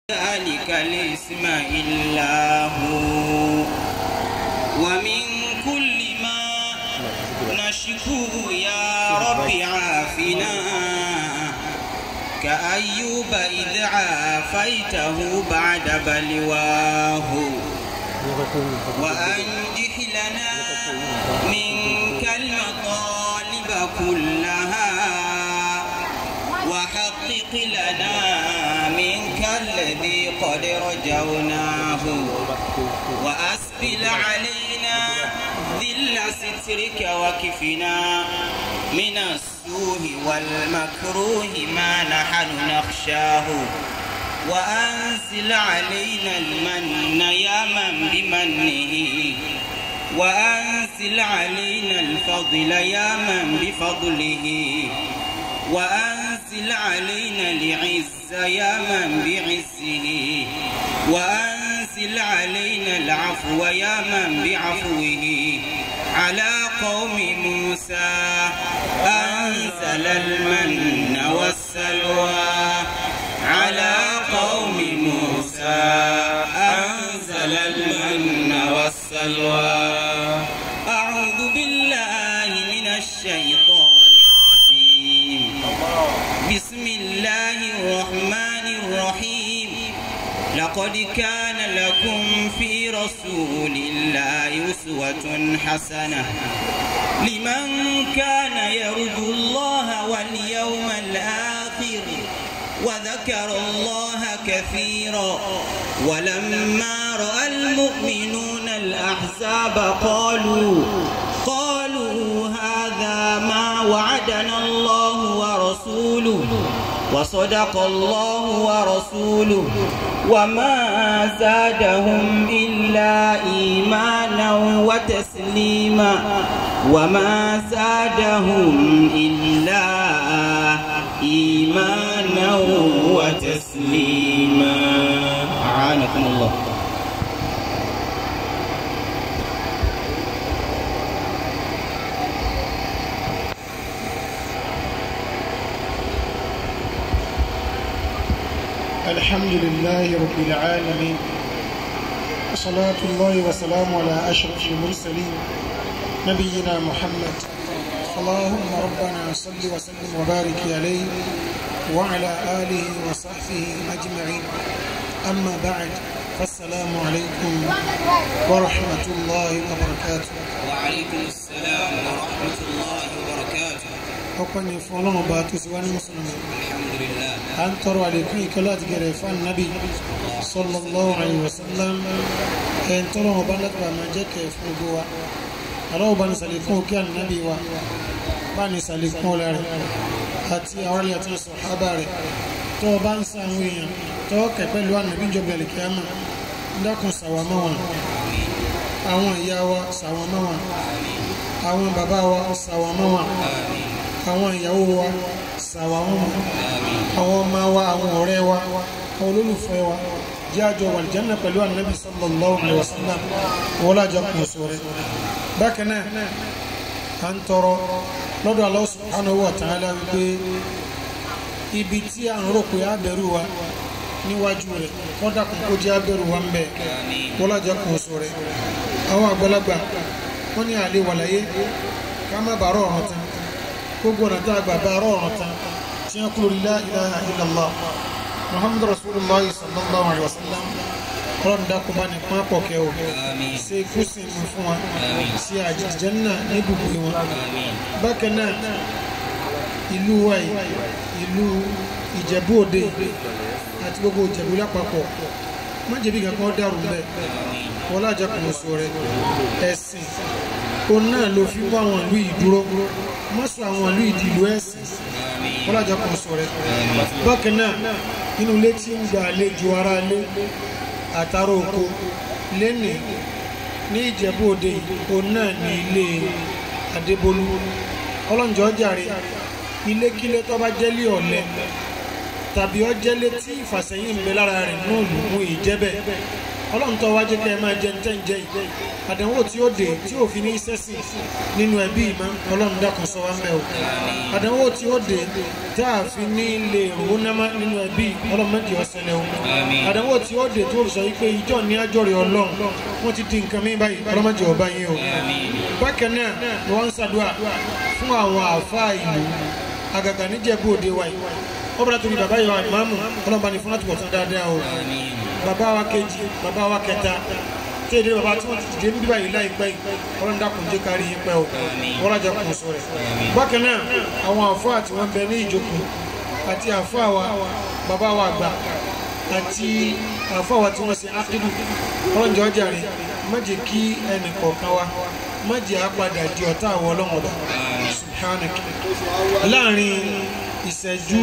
ذلك الاسم إلا هو ومن كل ما نشكو يا رب عافنا كأيوب إذ عافيته بعد بلواه وأنجح لنا منك المطالب كلها وحقق لنا منك الذي قد رجوناه وأسبل علينا ذل سترك وكفنا من السوء والمكروه ما نحن نخشاه وأنزل علينا المن يا من بمنه وأنزل علينا الفضل يا من بفضله وأنزل علينا العز يا من بعزه وأنزل علينا العفو يا من بعفوه على قوم موسى أنزل المن والسلوى على قوم موسى أنزل المن والسلوى أعوذ بالله من الشيطان الرجيم بسم الله الرحمن الرحيم لقد كان لكم في رسول الله أسوة حسنة لمن كان يرجو الله واليوم الآخر وذكر الله كثيرا ولما رأى المؤمنون الأحزاب قالوا قالوا هذا ما وعدنا الله ورسوله وصدق الله ورسوله وما زادهم إلا إيمانا وتسليما وما زادهم إلا إيمانا وتسليما أعانكم الله الحمد لله رب العالمين وصلاة الله وسلام على أشرف المرسلين نبينا محمد اللهم ربنا صل وسلم وبارك عليه وعلى آله وصحبه أجمعين أما بعد فالسلام عليكم ورحمة الله وبركاته وعليكم السلام ورحمة الله وبركاته أقني فلان باتوس وأنا مسلم الحمد لله أن ترى عليكم كلات جريفان النبي صلى الله عليه وسلم أن ترى وبنات ما جاك فوقوا أرى بني سليكون كان النبي و بني سليكون لاري àti àwọn ilé àti sọ̀hábà rẹ̀ tó o bá ń sa àwọn èèyàn tó o kẹ̀ pẹ̀lú ànábì ìjọba ẹ̀lẹ́kẹ́ámà dákun sàwà mọ́ wọn àwọn ìyá wa sàwà mọ́ wọn àwọn bàbá wa sàwà mọ́ wọn àwọn ìyàwó wa sàwà mọ́ wọn àwọn ọmọ wa àwọn ọ̀rẹ́ wa àwọn olólùfẹ́ wa jẹ́ àjọ wàlìjánà pẹ̀lú ànábì sallallahu alaihi wasallam wọ́n lájọ kùn sóre bákan náà à ń tọrọ lọ́dọ̀ Allah subhanahu wa ta'ala wípé ibi tí à ń rò pé abẹ́rù wa níwájú rẹ̀ kọ́dà kún kó jẹ́ abẹ́rù wa ń bẹ̀ wọ́n lájọ kùn sóre àwọn àgbàlagbà wọ́n ní àlè wàlàyé ká má bàárọ̀ ọ̀rọ̀ tán gbogbo ọ̀nà tá a gbà bàárọ̀ ọ̀rọ̀ tán tí wọ́n kúrò la ilaha illallah muhammadu rasulullah sallallahu alaihi wa sallam ọlọ́run dákun bá ní pọ́n pọ̀ kẹ́ o ṣe ikú sí mi fún wa ṣe àjẹjẹ́nà ní ibùgbé wọn bákan náà ìlú wa yìí ìlú ìjẹ̀bú òde àti gbogbo ìjẹ̀bú lápapọ̀ má jẹ̀bi kankan dàrú bẹ́ẹ̀ wọ́n lájà kò sọ rẹ̀ ẹ̀sìn òun náà ló fi bá àwọn ìlú yìí dúró má sọ àwọn ìlú yìí di ìlú ẹ̀sìn wọ́n lájà kò sọ rẹ̀ bákan náà inú ilé tí ń gbà àlejò ara lé àtàrà oko lẹ́nì ní ìjẹ̀bú òde òun náà ní ilé adébólú ọlọ́njọ́ jàre ilékílé tó bá jẹ́lé ọ̀lẹ tàbí ọjẹ́ létí ìfàsẹ́yìn ń bẹ lára rẹ̀ náà lù mú ìjẹ́bẹ̀ ọlọ́run tó wájú kẹ́ ẹ máa jẹ ntẹ́ ǹjẹ́ yìí àdánwò tí ó dé tí òfin ní sẹ́sìn nínú ẹbí ìmọ̀ ọlọ́run dákun sọ wá ń bẹ̀ o àdánwò tí ó dé tá a fi ní lè rówó námá nínú ẹbí ọlọ́run méjì ọ̀sẹ̀lẹ̀ o àdánwò tí ó dé tó sọ wípé ìjọ ní àjọrè ọlọ́run wọ́n ti di nǹkan mi báyìí ọlọ́run méjì ọba yín o bákan náà ni wọ́n ń ṣàdúrà fún àwọn àáfàá ìlú àgàgà níjẹ̀bú òde wa yìí ó bẹ̀rẹ̀ torí bàbá yìí wà ìmáàmù ọlọ́ba ní fún láti bọ̀ tán dáadáa o bàbá wa kejì bàbá wa kẹta tí èdè bàbá tí wọ́n ti dìde níbí báyìí láìpẹ́ yìí ọlọ́run dákun jẹ́ kárí yín pẹ́ o wọ́n rájà kùn sọ rẹ̀ bákan náà àwọn àfáà tí wọ́n bẹ ní ìjókòó àti àfáà wa bàbá wa àgbà àti àfáà wa tí wọ́n ṣe ákídù ọlọ́run jẹ́ ọjà rẹ̀ má jẹ́ kí ẹnì kọ̀ọ̀kan wa má jẹ́ àpadà di ọ̀tá àwọn ọlọ́run ọba subhanak láàrin ìṣẹ́jú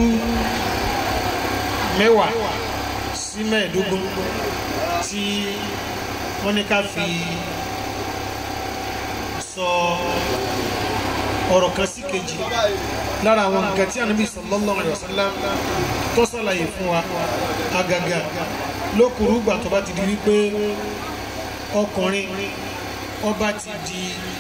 mẹ́wàá sí mẹ́ẹ̀ẹ́dógún tí wọ́n ní ká fi sọ ọ̀rọ̀ kan sí kejì lára àwọn nǹkan tí ànábì sallallahu alaihi wasallam tó ṣàlàyé fún wa àgàgà lókùrú gbà tó bá ti di wípé ọkùnrin ọba ti di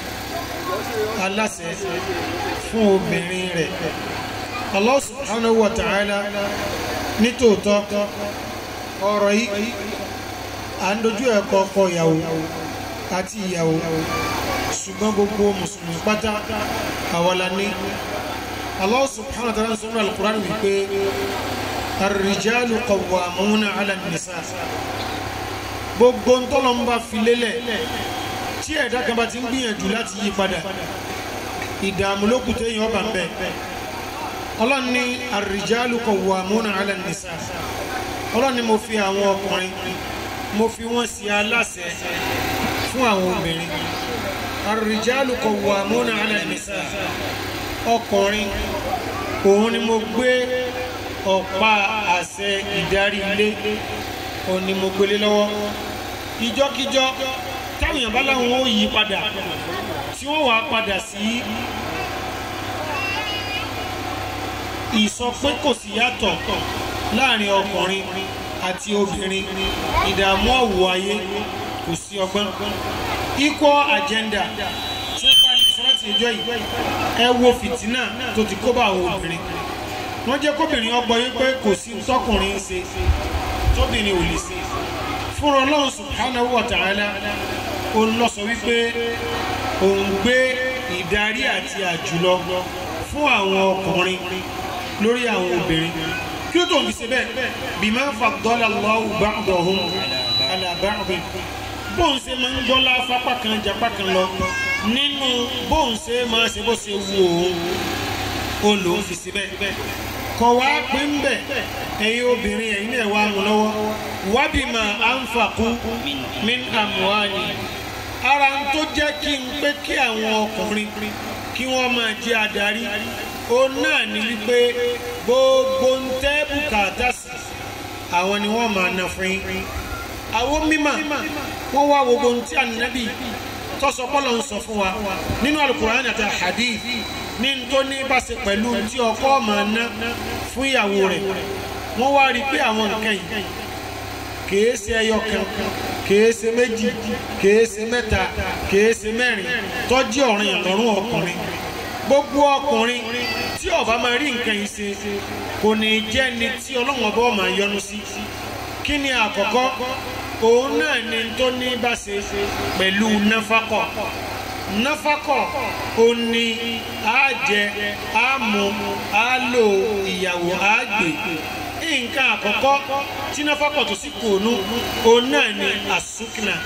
aláṣẹ fún obìnrin rẹ̀ Allah subhanahu wa ta'ala nítòótọ́ ọ̀rọ̀ yìí à ń dojú ẹ̀kọ́ ọkọ ìyàwó àti ìyàwó ṣùgbọ́n gbogbo mùsùlùmí pátá àwọlá ní Allah subhanahu wa ta'ala sọ́nà al-Qur'an wípé ar-rijalu qawwamuna 'ala an-nisa gbogbo ntọ́lọ́mbà fi lélẹ̀ tí ẹ̀dá kan bá ti ń gbìyànjú láti yí padà ìdààmú ló kù téèyàn ọba ń bẹ ọlọ́run ní ar-rijalu qawwamuna 'ala an-nisa ọlọ́run ní mo fi àwọn ọkùnrin mo fi wọ́n sí aláṣẹ fún àwọn obìnrin ar-rijalu qawwamuna 'ala an-nisa ọkùnrin òun ni mo gbé ọ̀pá àṣẹ ìdarí ilé òun ni mo gbélé lọ́wọ́ ìjọ́kíjọ́ táwọn èèyàn bá láwọn ó yí padà tí wọ́n wàá padà sí ìsọ pé kò sí yàtọ̀ láàrin ọkùnrin àti obìnrin ìdààmú ọ̀wọ̀ ayé kò sí ọgbọ́n equal agenda tí wọ́n bá ní sọ́ọ́tì ìjọ yìí ẹ wo fìtínà tó ti kó bá àwọn obìnrin wọ́n jẹ́ kóbìnrin ọgbọ́n yín pé kò sí tọkùnrin ń ṣe tóbìnrin ò lè ṣe fúnra ọlọ́run subhanahu wa ta'ala òun lọ sọ wípé òun gbé ìdarí àti àjùlọ fún àwọn ọkùnrin lórí àwọn obìnrin kí ló tó ń fi ṣe bẹ́ẹ̀ bima faddala Allahu ba'dahum ala ba'd bóun ṣe máa ń gbọ́lá fapá kan japá kan lọ nínú bóun ṣe máa ṣe bó ṣe wù òun ó lòun fi ṣe bẹ́ẹ̀ kọ̀ wá pé ń bẹ̀ ẹ̀yin obìnrin ẹ̀yin náà wá mú lọ́wọ́ wábìmọ̀ anfaqu min amwali ara ń tó jẹ́ kí n pé kí àwọn ọkùnrin kí wọ́n máa jẹ́ adarí òun náà ní wípé gbogbo ń tẹ́ bùkátà sí àwọn ni wọ́n máa ná fún yín àwọn mímọ̀ wọ́n wá gbogbo ń tí ànábì tọ́sọ pọ́lọ̀ ń sọ fún wa nínú alukur'an àti hadith ní tó ní bá ṣe pẹ̀lú tí ọkọ máa ná fún ìyàwó rẹ̀ wọ́n wá rí i pé àwọn nǹkan yìí kìí ṣe ẹyọ kan kìí ṣe méjì kìí ṣe mẹ́ta kìí ṣe mẹ́rin tọ́jú ọ̀rìn ìlọ́rùn ọkùnrin gbogbo ọkùnrin tí ó bá máa rí nǹkan yìí ṣe kò ní jẹ́ ni tí ọlọ́run ọba máa yọ́nú sí kí ni àkọ́kọ́ òun náà ni tó ní bá ṣe pẹ̀lú náfàkọ̀ náfàkọ̀ ó ní àjẹ àmú àlò ìyàwó àgbè nǹkan àkọ́kọ́ tí náfàkọ̀ tó sì kùnú òun náà ni àsúkìnà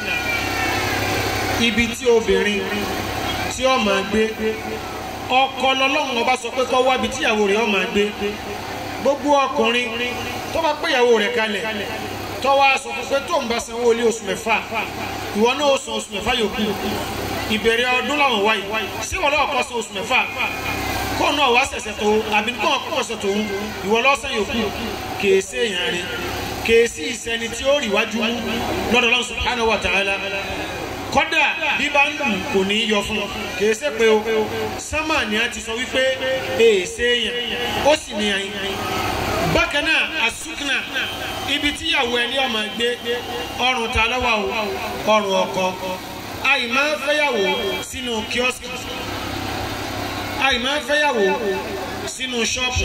ibi tí obìnrin tí ó máa gbé ọkọ lọ́lọ́run ọba sọ pé kó wá ibi tíyàwó rẹ̀ ó máa gbé gbogbo ọkùnrin tó bá pé ìyàwó rẹ̀ kalẹ̀ tó wá sọ fún pé tó ń bá sanwó ilé oṣù mẹ́fà ìwọ náà ó san oṣù mẹ́fà yòókù ìbẹ̀rẹ̀ ọdún làwọn wáyé ṣé wọn lọ́wọ́ kọ́ san oṣù mẹ́fà kó náà wá ṣẹ̀ṣẹ̀ tó àbí kó wọn kọ́ ṣẹ̀ tó ń ìwọ lọ́sàn yòókù kèésì èèyàn rẹ̀ kèésì ìsẹni tí ó rí wájú mú lọ́dọ̀ Allah subhanahu wa ta'ala kọ́dà bí bá ń lù kò ní í yọ fún un kìí ṣe pé o sánmà ni a ti sọ wípé èèṣe èèyàn ó sì ní bákan náà asukuna ibi tíyàwó ẹni ọmọ gbé ọrùn ta lọ́wọ́ o ọrùn ọkọ àì máa fẹ́yàwó sínú kíọ́sì àì máa fẹ́yàwó sínú ṣọ́ọ̀bù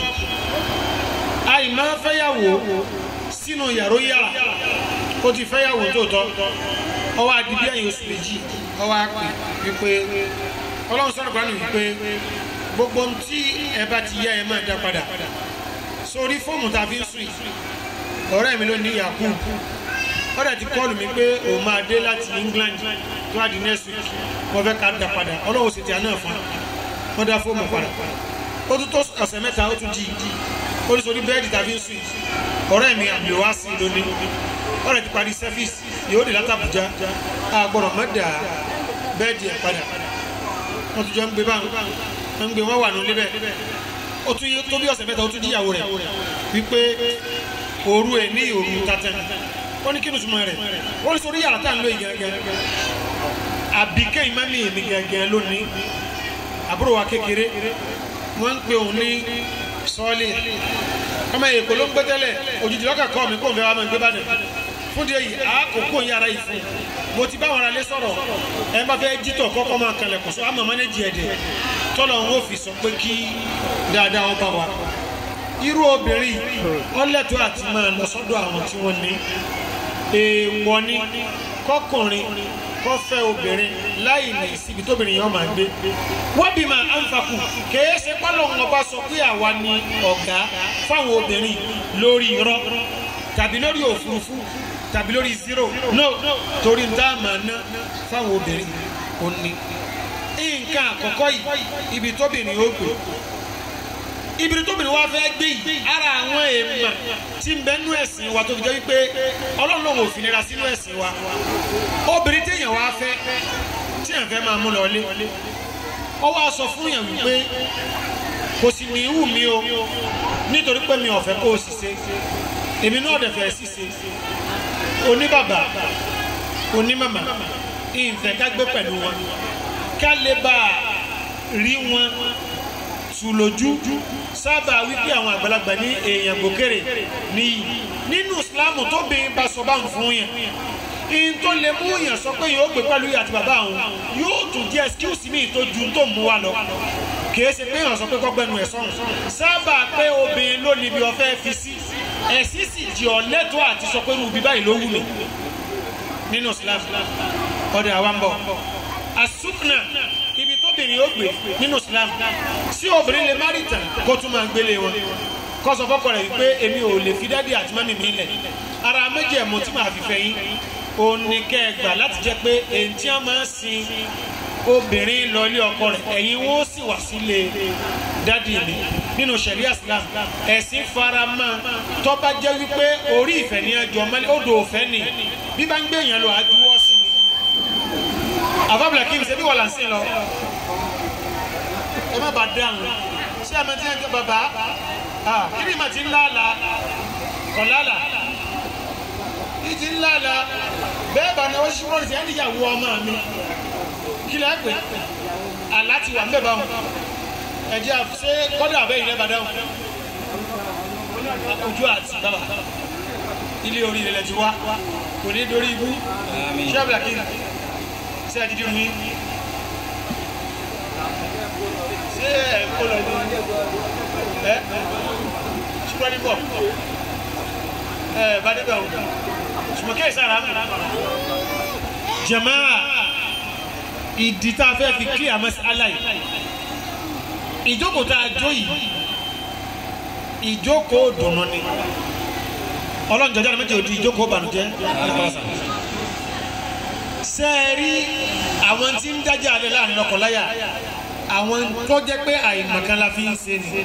àì máa fẹ́yàwó sínú yàrá yàrá ó ti fẹ́yàwó tóòtọ́ ọwọ́ adìbí ẹ̀yìn oṣù méjì ọwọ́ àpè wípé ọlọ́run sọ̀rọ̀ gbanu wípé gbogbo ohun tí ẹ bá ti yá ẹ máa dá padà sórí fóòmù tá a fi ń sùn yìí ọ̀rẹ́ mi ló ní yakub ọ̀rẹ́ ti kọ́ọ̀lù mi pé òun máa dé láti England tó wá di next week wọ́n fẹ́ ká dá padà ọlọ́run sì ti àná fún wọn dá fóòmù padà ó tún tó ọ̀sẹ̀ mẹ́ta ó tún di ó ní sórí bẹ́ẹ̀dì tá a fi ń sùn yìí ọ̀rẹ́ mi àmì wá sí lónìí ọ̀rẹ́ ti parí sẹ́fíìsì yóò dé láti Àbújá àgbọ̀rọ̀ mọ́dà bẹ́ẹ̀dì ẹ̀ padà wọ́n ti jọ ń gbé báwọn wọ́n ń gbé wọ́n wà ní ilé bẹ́ẹ̀ ó tún yé tó bí ọ̀sẹ̀ mẹ́ta ó tún díyàwó rẹ̀ wípé òru ẹ̀ ní òru tatẹ́ ó ní kí ni túmọ̀ rẹ̀ ó ní sórí yàrá tá à ń lò yìí gẹ́gẹ́ àbíkẹ́ ìmọ̀mí mi gẹ́gẹ́ lónìí àbúrò wa kékeré wọ́n ń pe òun ní sọ́ọ́lì ọmọ èkó ló ń gbé tẹ́lẹ̀ òjijì lọ́kà kọ́ mi kó n fẹ́ wá máa gbé bàdàn fún díẹ̀ yìí àkókò yàrá yìí fún mo ti bá wọn ará lé sọ̀rọ̀ ẹ bá fẹ́ jítọ̀ kọ́kọ́ máa kalẹ̀ kó sọ àmọ́ mánéjì ẹ̀ dẹ̀ tọ́lọ̀ ń wò fi sọ pé kí dáadáa wọn bá wa irú obìnrin ọlẹ́tọ̀ àti máa lọ sọ́dọ̀ àwọn tí wọ́n ní èèwọ̀ ni kọkùnrin kọ́ fẹ́ obìnrin láì ní síbi tóbìnrin yẹn máa gbé wọ́n bí máa ń fakù kèé ṣe pálọ̀ wọn bá sọ pé àwa ni ọ̀gá fáwọn obìnrin lórí irọ́ tàbí lórí òfurufú tàbí lórí zero no torí nta máa ná fáwọn obìnrin ò ní. nǹkan àkọ́kọ́ yìí ibi tóbìnrin ó gbé ibi tóbìnrin wa fẹ́ gbé yìí ara àwọn èèmà tí ń bẹ nú ẹ̀sìn wa tó fi jẹ́ wípé ọlọ́run lòun ò fi nira sínú ẹ̀sìn wa obìnrin téèyàn wá fẹ́ tí èèyàn fẹ́ máa mú lọ lé ó wá sọ fún yàn wípé kò sì ní ìwù mi o nítorí pé mi ò fẹ́ kó o sì ṣe èmi náà dẹ̀ fẹ́ sì ṣe oníbàbà onímàmà ìfẹ́ ká gbé pẹ̀lú wọn ká lè bá a rí wọn tù lójú sábà wípé àwọn àgbàlagbà ní èèyàn gbòkèrè níyì nínú Islam tó bìnrin bá sọ bá ń fún yẹn in tó lè mú yàn sọ pé yóò gbé pẹ̀lú ìyá àti bàbá àwọn yóò tún jẹ́ excuse mi tó ju tó mú wa lọ kìí ṣe pé yàn sọ pé kọ́gbẹ́nu ẹ̀ sọ̀rùn sábà pé obìnrin ló níbi ọ̀fẹ́ fi sí ẹ̀sìn sì jẹ́ ọ̀lẹ́tọ̀ àti sọ pé irú ibi báyìí ló wù mí nínú Islam ọ̀dẹ̀ àwa ń bọ̀ asukna ibi tóbìnrin ó gbé nínú Islam sí obìnrin lè má rí tàn kó tún máa gbélé wọn kó sọ fọ́kọ rẹ̀ wípé èmi ò lè fi dádì àti mọ́mì mi lẹ̀ ara méjì ẹ̀mú tí màá fi fẹ́ yín òun ni kẹ́ ẹ gbà láti jẹ́ pé èyí tí wọ́n máa ń sin obìnrin lọ ilé ọkọ rẹ̀ ẹ̀yin wọn ó sì wá sílé dádì mi nínú sẹ̀ríà Islam ẹ̀sìn farama tó bá jẹ́ wípé orí ìfẹ́ ní ẹjọ́ mọ́lẹ́ odò òfẹ́ ni bí bá ń gbé èèyàn lọ àdúró sí ni àfábìlà kí n ṣe bí wọ́n là ń sìn lọ ẹ má bàa dáhùn ṣé àmọ́ tí wọ́n ń bàbá kí ni màá ti ń láàlà kọ̀láàlà ìdí ńlá la bẹ́ẹ̀ bá náwó ṣíwọ́n ní sẹ́yìn níyàwó ọmọ mi kí lẹ́ pè àlá ti wà ń bẹ̀ bá wọn ẹ̀jẹ̀ ṣé kọ́dà àbẹ́yìn lẹ́bàá dáhùn ojú àti bàbá ilé orí ilẹ̀ ti wá kò ní dorí ibú ṣé àbúrò kí ṣé ẹ ti dì mí ṣé ẹ kó lọ ní ẹ ṣùgbọ́n ní bọ̀ ẹ bá débẹ̀ o sùmọ́kẹ́ ìsára jamaa ìdí tá a fẹ́ fi kí àmọ́ aláì ìjókòó tá a jó yìí ìjókòó dùnú ni ọlọ́run jọjọ́ ní méjì òdi ìjókòó bànújẹ́ sẹ́ẹ̀rí àwọn tí ń dájà alẹ́ láàrin ọkọ̀láyà àwọn tó jẹ́ pé àìmọ̀kan la fi ń ṣe ni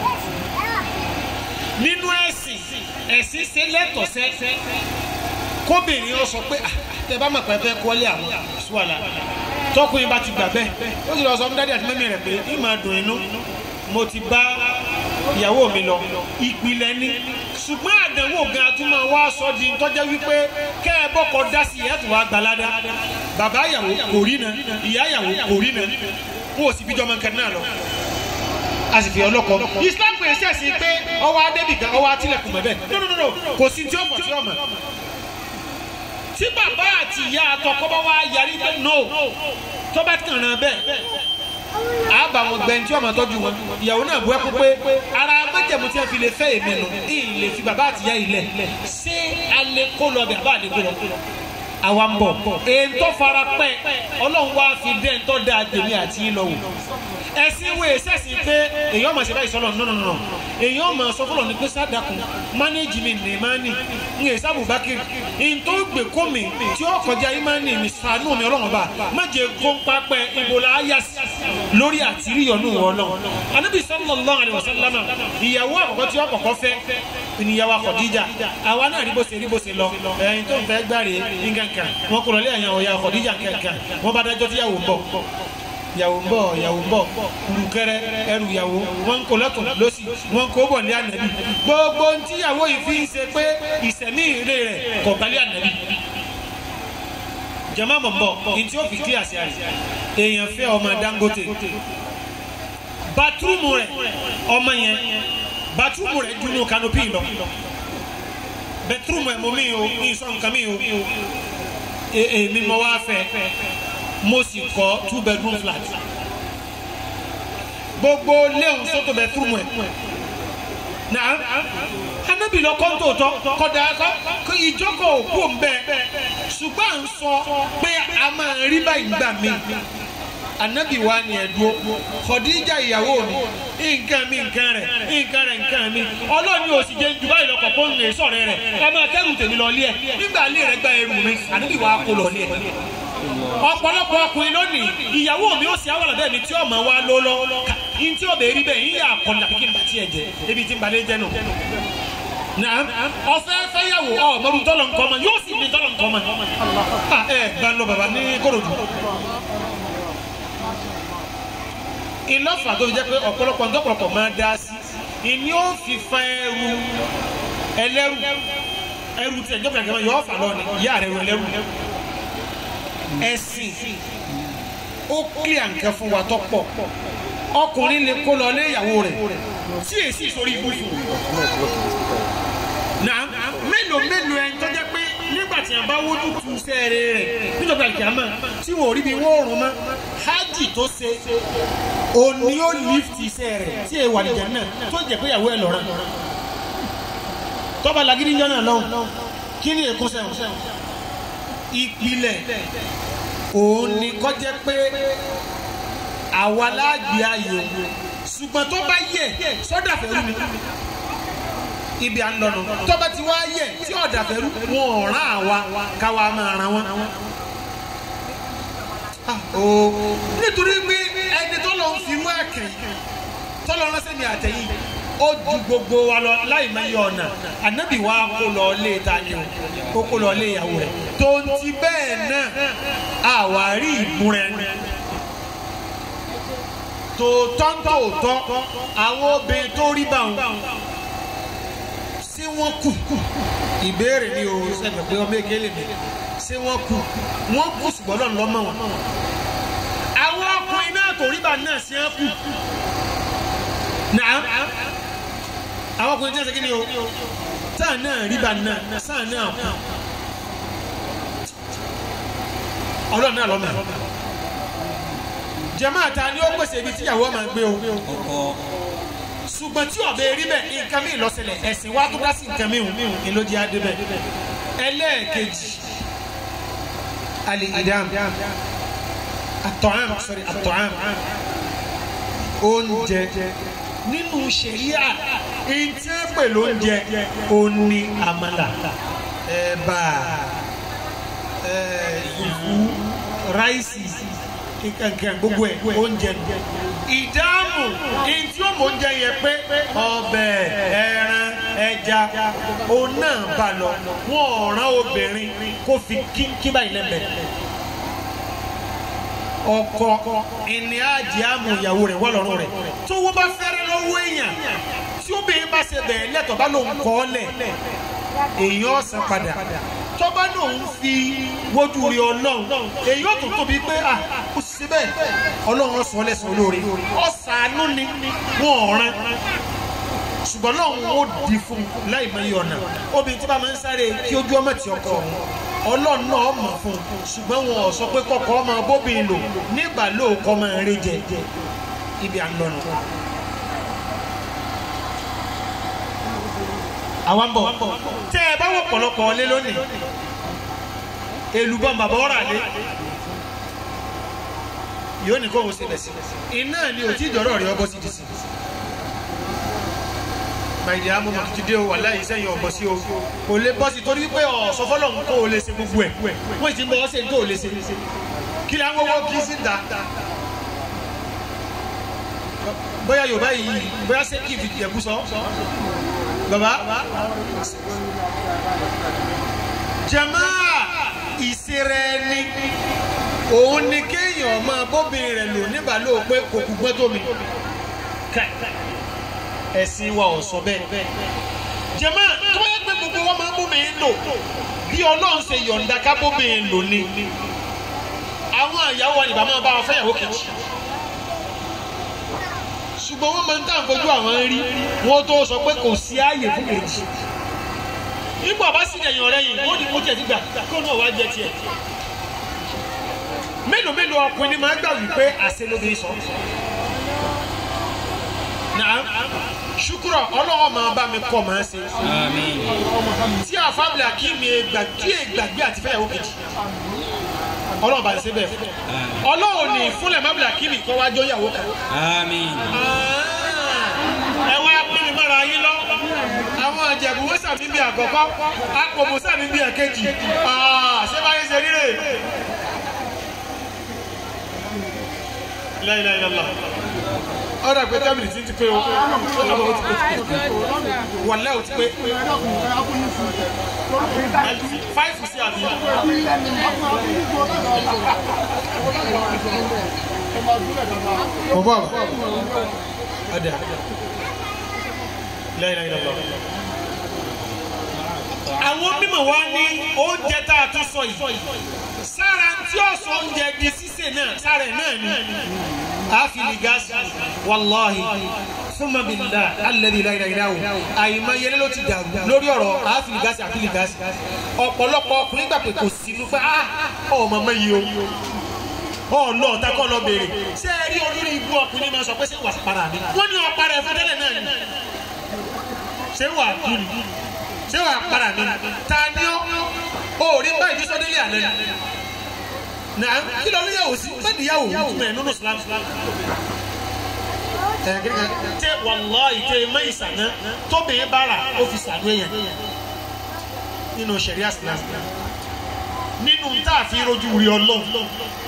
nínú ẹ̀sìn ẹ̀sìn ṣe lẹ́tọ̀ọ́sẹ́ kóbìnrin ó sọ pé tẹ bá mọ̀ pé fẹ́ kọ́lé àwọn ṣùwàlà tọkùnrin bá ti gbà bẹ́ẹ̀ ó sì lọ sọ fún dádì àti mẹ́mí rẹ̀ pé ní máa dùn inú mo ti bá ìyàwó mi lọ ìpìlẹ̀ ni ṣùgbọ́n àdánwò gan atúmọ̀ wá sọ di tọ́jẹ́ wípé kẹ́ ẹ bọ́kọ dá sí ìyá tó wá gbalada bàbá ìyàwó kò rí na ìyá ìyàwó kò rí na wọn ò sì bí jọmọ nǹkan náà lọ a sì fi ọlọ́kọ islam pè é sẹ́sìn pé ọwọ́ adébì kan ọwọ́ atilẹ̀kùn mẹ́bẹ̀ no no no no kò sí tí ó mọ̀ tí ó mọ̀ tí bàbá àti ìyá àtọkọ bá wá yarí pé no tó bá kàn án bẹ́ẹ̀ àbá wọn gbẹ̀ǹ tí ọmọ tọ́jú wọn ìyàwó náà bu ẹkú pé ara májẹ̀mú tí wọ́n fi lè fẹ́ èmi nù ìyìn lè fi bàbá àti ìyá yìí lẹ̀ ṣé alẹ́ kó lọ bẹ̀ àbá àlẹ́ kó lọ àwa ń bọ̀ èntò fara pẹ́ ọlọ́run wá fi dé ntọ́ da tèmi àti yín lọ wò ẹ̀sìn wo ẹ̀sẹ̀sìn pé èyàn máa ṣe báyìí sọ́lọ̀ nínú nínú èyàn máa sọ fọlọ́ ní pé sádàkùn mánéjì mi ní ìmánì ń yẹ sábù bákìrì ntọ́ gbè kó mi tí ó kọjá ìmánì mi sànú mi ọlọ́run bá má jẹ góńpá pẹ́ ìbòlá ayásí lórí àtìríyọ̀nù ọlọ́run anábì sallallahu alaihi wasallam ìyàwó àkọ́kọ́ tí ó kọ́kọ́ fẹ́ ìníyàwó Khadija àwa náà rí bó ṣe rí bó ṣe lọ ẹ̀yin tó ń fẹ́ gbàre nǹkankan wọn kò lọlé àyàn ọ̀yà Khadija kankan wọn bá dájọ́ tí yàwó ń bọ̀ yàwó ń bọ̀ yàwó ń bọ̀ kùrùkẹrẹ ẹrù yàwó wọn kò lọ́tún lọ́sì wọn kò bọ̀ ní ànàbì gbogbo ntí yàwó yìí fi ń ṣe pé ìsẹ̀mí ìrè rẹ̀ kọ̀ balẹ̀ ànàbì jama mọ̀ bọ̀ ntí ó fi kí àṣẹ àrẹ èèyàn fẹ́ ọmọ Dangote bàtúrùmù rẹ̀ ọmọ yẹn bàtúrùmù rẹ̀ dunu kanopi lọ bẹtúrùmù ẹ̀ mọ́ mi o mi sọ nǹkan mi o èmi mọ wá fẹ́ mo sì kọ́ two bedroom flat gbogbo léwu sọ́tò bẹtúrùmù ẹ̀ na anabi lọ kọ́ńtò tọ́ kọ́dà kọ́ ìjókòó òkú òǹbẹ ṣùgbọ́n à ń sọ pé a máa rí báyìí gbà mí anabi wa ni ẹdúró Khadija ìyàwó mi nǹkan mi nǹkan rẹ nǹkan rẹ nǹkan mi ọlọ́ọ̀ni òsì jẹ́ ju báyìí lọ́kọ̀ fún mi sọ̀rọ̀ rẹ ẹ máa kẹ́rù tèmi lọ lé ẹ nígbà lé rẹ gba ẹrù mi anabi wa kó lọ lé ẹ ọ̀pọ̀lọpọ̀ ọkùnrin lónìí ìyàwó mi ó sì àwọn ọ̀dọ́ mi tí ọmọ wa ló lọ n tí ó bẹ̀ rí bẹ́ẹ̀ yín yà kọ́ni àbíkí n bá tiẹ̀ jẹ ebi tí n balẹ̀ jẹ nù naam ọfẹ fẹyàwó ọ mọdún tọlọ nkọ ma yóò sì ní tọlọ nkọ ma ẹ gbalọ baba ní korodu ìlọ́fà tó fi jẹ́ pé ọ̀pọ̀lọpọ̀ ntọ́pọ̀lọpọ̀ máa dá sí ìní ó fi fa ẹrù ẹlẹ́rù ẹrù tí ẹjọ́ pẹ̀lú yọ ọ̀fà lọ ni ìyá rẹ̀ ẹlẹ́rù ẹ̀sìn ó kílíà nǹkan fún wa tó pọ̀ ọkùnrin lè kó lọ lé ìyàwó rẹ̀ tí èsì sórí ibùsùn náà mélòó mélòó ẹni tó jẹ́ pé nígbà tí a bá wójú tu sẹ́ẹ̀rẹ̀ rẹ̀ níjọba ìkàmà tí wọ́n rí bí wọ́n rún mọ́ hajj tó ṣe òní ó lift iṣẹ́ rẹ̀ tí èèwà nìjà náà tó jẹ́ pé ìyàwó ẹ̀ lọ́ra tọ́ba lagídí jọ náà lọ́hùn kí ni èkó sẹ́wọ̀n ìpìlẹ̀ òun ni kọ́ jẹ́ pé àwa láàgbé ayò ṣùgbọ́n tó bá yẹ sọ́dà fẹ́rù ni ibi à ń lọ nù tọ́ba ti wá yẹ tí ọ̀dà fẹ́rù wọn ò rán àwa káwa máa ran wọn. nítorí pé ẹni tó lọ ń fi wá kẹ̀yìn tó lọ ránṣẹ́ mi àtẹ̀yìn ó ju gbogbo wa lọ láì má yọ ọ̀nà ànábì wa kó lọ lé ta ni o kó kó lọ lé ìyàwó rẹ̀ tó ń ti bẹ́ẹ̀ náà àwárí ìmúra ẹni tòótọ́ tòótọ́ àwọn obìnrin tó rí bá wọn ṣé wọ́n kù ìbéèrè ni o sẹ́gbẹ̀ pé ọmọ èké lè mi ṣé wọ́n kù wọ́n kù ṣùgbọ́n lọ́nà lọ́mọ wọn. àwọn ọkùnrin náà tó rí bá náà ṣe é kù. Nàá àwọn ọkùnrin tí wọ́n ṣe kí ni o sáà náà rí bá náà sáà náà kù. ọlọ́run náà lọ́mọ jàmáà ta ni ó pèsè ibi tíyàwó máa gbé o ṣùgbọ́n tí ọ̀bẹ rí bẹ́ẹ̀ nǹkan mi lọ́sẹ̀lẹ̀ ẹ̀sìn wa tó dá sí nǹkan mi hùn ní ló jẹ́ adé bẹ́ẹ̀ ẹlẹ́ẹ̀kejì alẹ́ ìdáhùn àtọ̀hán sọ̀rọ̀ àtọ̀hán oúnjẹ nínú ṣẹ̀ríà èyí tí wọ́n pè lóúnjẹ òní àmàlà ẹ̀bà ìfú ráìsì kankan gbogbo ẹ̀ oúnjẹ nù ìdáhùn èyí tí ó mọ oúnjẹ yẹn pé ọbẹ̀ ẹran ẹja òun náà bá lọ wọn ò rán obìnrin kó fi kínkín báyìí lẹ́mẹ̀ẹ́ ọkọ ìní àjẹ àmú ìyàwó rẹ̀ wọ́lọ́rùn rẹ̀ tó wọ́n bá fẹ́rẹ́ lọ́wọ́ èèyàn tí obìnrin bá ṣe bẹ̀ẹ́ lẹ́tọ̀ bá lòun kọ́ ọ́ lẹ̀ èèyàn ọ̀sán padà tọ́ba náà ń fi wojú rí ọlọ́run èyí ò tó tóbi pé à kò síbẹ̀ ọlọ́run sọ lẹ́sọ̀ olóore ọ̀sánú ni wọ́n ọ̀ràn ṣùgbọ́n lọ́run ó di fún un láì mọ iye ọ̀nà obìnrin tí bá máa ń sáré kí ojú ọmọ tí ọkọ òun ọlọ́run náà mọ̀ fún un ṣùgbọ́n wọn ò sọ pé kọ́kọ́ ọmọ bóbìnrin lò nígbà lóòkọ́ máa ń rí jẹ ibi à ń lọ nù. àwọn bọ̀ tẹ́ ẹ bá wọ̀ pọ̀lọpọ̀ ọlé lónìí èlùbọ́n bàbá ọ̀rà lé yóò ní kó o ṣe bẹ̀sí iná ni ò tí ìdọ̀rọ̀ rẹ̀ ọbọ̀ sí di sí. báyìí àmọ́ màá ti dé o wà láyé sẹ́yìn ọ̀bọ̀ sí o kò lè bọ́ sí torí wípé ọ̀sọ́ fọ́lọ̀ ń kó o lè ṣe gbogbo ẹ̀ wọ́n ti ń bọ́ ọ́ sẹ́yìn tó o lè ṣe kí ni àwọn owó kì í sí da bóyá yorùbá yìí bóyá ṣé kì í fi jẹ̀bú sọ baba jamaa ìsirẹ́ni òun ni kéèyàn máa bóbìnrin rẹ̀ lò nígbà lóò pé kò kú gbọ́n tó mi ẹ̀sìn wa ò sọ bẹ́ẹ̀ jamaa tó bá yẹ pé gbogbo wọn máa bóbìnrin lò bí ọlọ́run ṣe yọ̀ǹda ká bóbìnrin lò ni àwọn àyàwó wa nìbá máa bá wọn fẹ́yàwó kejì ṣùgbọ́n wọ́n máa ń tà ń fojú àwọn rí wọ́n tó sọ pé kò sí ààyè fún kejì nígbà bá sì lẹ́yìn ọ̀rẹ́ yìí wọ́n ní kó tiẹ̀ ti gbà kó náà wá jẹ tiẹ̀ mélòó mélòó ọkùnrin ni máa ń gbà wípé àṣẹ ló bí sọ náà ṣùkúrọ̀ ọlọ́wọ́ máa bá mi kọ́ máa ṣe Àmín. tí àfábìlà kí mi gbàgbé gbàgbé àti fẹ́yàwó kejì ọlọ́run bá ṣe bẹ́ẹ̀ fún ọlọ́run ní ìfúnlẹ̀ mábìlà kí mi kọ́ wájú ìyàwó kan Àmín. ẹ wá pín mi mọ́ra yín lọ àwọn àjẹ̀bù wọ́n sàmì bí àkọ́kọ́ àpòmù sàmì bí ẹ̀kejì ṣé báyìí ṣe rírè. La ilaha illallah ọ̀rọ̀ àgbẹ̀ tábìlì tí ń ti pé o wàlẹ́ ò ti pé fáìfù sí àbí. mo bọ̀ ọ̀dà La ilaha illallah. àwọn mímọ̀ wá ní oúnjẹ tá a tún sọ yìí sára tí ọ̀sán oúnjẹ di sísè náà sára ẹ̀ náà ni àfìlì gáàsì wàláhì fúnma bìlá alẹ́bí láìláìláwò àyìnbá yẹlẹ́ ló ti dàrú lórí ọ̀rọ̀ àfìlì gáàsì àfìlì gáàsì ọ̀pọ̀lọpọ̀ ọkùnrin gbà pé kò sínú pé ah ọmọ mọ iye o ọ̀nà ọ̀tá kọ́ lọ béèrè ṣé ẹ rí olórí ibú ọkùnrin máa sọ pé ṣé wà para mi wọ́n ní ọ̀pára ẹ̀fọ́ tẹ́lẹ̀ náà ni ṣé wà kú ni ṣé wà para mi ta ni ó ò rí báyìí ní sọdẹ́lẹ̀ àná ni na kí ló ní yàwó sí bẹ́ẹ̀ni yàwó túmọ̀ ẹ̀ nínú Islam tẹ wàláhì tẹ ẹ mẹ́yì sànà tóbìnrin bára ó fi sànú èèyàn nínú sẹ̀ríà Islam nínú tá a fi rojú rí ọlọ́run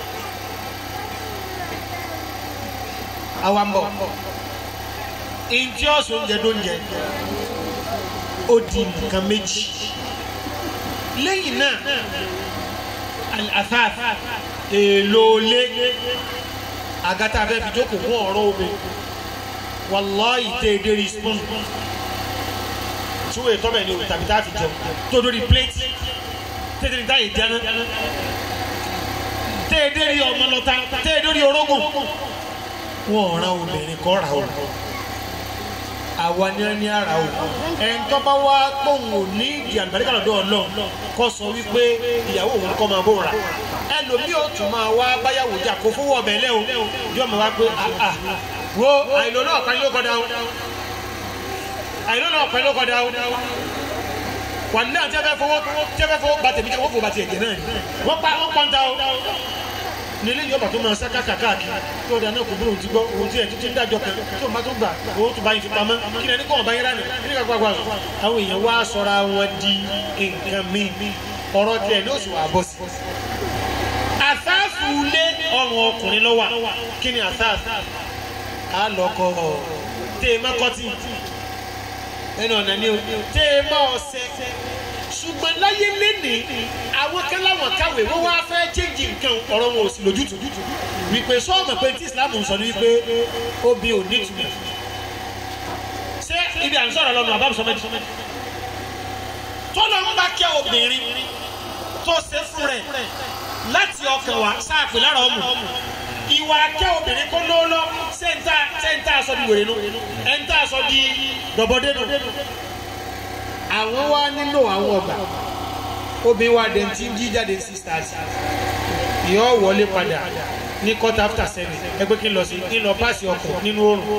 àwa ń bọ̀ ìjọ ọ̀sán oúnjẹ tó ń jẹ ó di nǹkan méjì lẹ́yìn náà al-athaf èlò lé agata abẹ́ fi jókòó fún ọ̀rọ̀ omi wàláhì tẹ́ ẹ dérí spoon tí wọ́n ètò bẹ́ẹ̀ ni òun tàbí tá a fi jẹun tó dórí plate tẹ́ ẹ dérí táyì dáná tẹ́ ẹ dérí ọmọ lọ́ta tẹ́ ẹ dérí orógùn wọ́n ọ̀ràn obìnrin kọ́ ra o àwa ni wọ́n ní ara o ẹn tó bá wá pòun ò ní ìdí àlùbáríkà lọ́dọ̀ ọlọ́run kọ́ sọ wípé ìyàwó òun kọ́ máa bó ra ẹlòmíì ò tún máa wá báyàwó jà kó fowó ọbẹ̀ lẹ́ o yóò máa wá pé àà wo àìlò náà kan ló kọ́dá o àìlò náà kan ló kọ́dá o wà ní àti ẹfẹ fowó tí ẹfẹ fowó gba tèmi kí wọ́n fò bàtì ẹ̀jẹ̀ náà wọ́n pa wọ́n pọ́ńtà o nílé yóò bá tó máa sá káàkiri tó dáná kò bí òun ti gbọ́ òun ti ẹ̀ títí ń dájọ́ kan tó máa tó gbà owó tó bá yín fi pamọ́ kí ni ẹni kọ́ ọ̀bá yín ránì kí ni ká gbàgbà àwọn èèyàn wá sọra wọn di nǹkan míì ọ̀rọ̀ tiẹ̀ ní oṣù àbọ̀ sí. àsáàfù lé ọrùn ọkùnrin lọ́wọ́ kí ni àsáàfù á lọ́kọ̀ téèmá kọ́tì ẹnu ọ̀nà ni o téèmá ọ̀sẹ̀ ṣùgbọ́n láyé lénìí àwọn kan láwọn káwé wọ́n wá fẹ́ chéjì nǹkan ọ̀rọ̀ wọn ò sì lójútùú wípé sọ́ọ̀mù pé tí Islam ń sọ ní wípé obì ò ní túmọ̀ ṣé ibi à ń sọ̀rọ̀ lọ́nu àbámu sọmẹ́tì tọ́lọ́ ń bá kẹ́ obìnrin tó ṣe fún rẹ̀ láti ọkàn wá sáàpì lára ọmọ ìwà akẹ́ obìnrin kó ló lọ sẹ́ńtà sẹ́ńtà aṣọ di wèrè nu ẹ̀ńtà aṣọ di dọ̀bọ̀dé nu. àwọn wa nílò àwọn ọgbà obìnrin wa dẹ̀ ti ń jí jáde sí stars yọ wọlé padà ní quarter after seven ẹgbẹ́ kí n lọ sí kí n lọ páàsì ọkọ̀ nínú oòrùn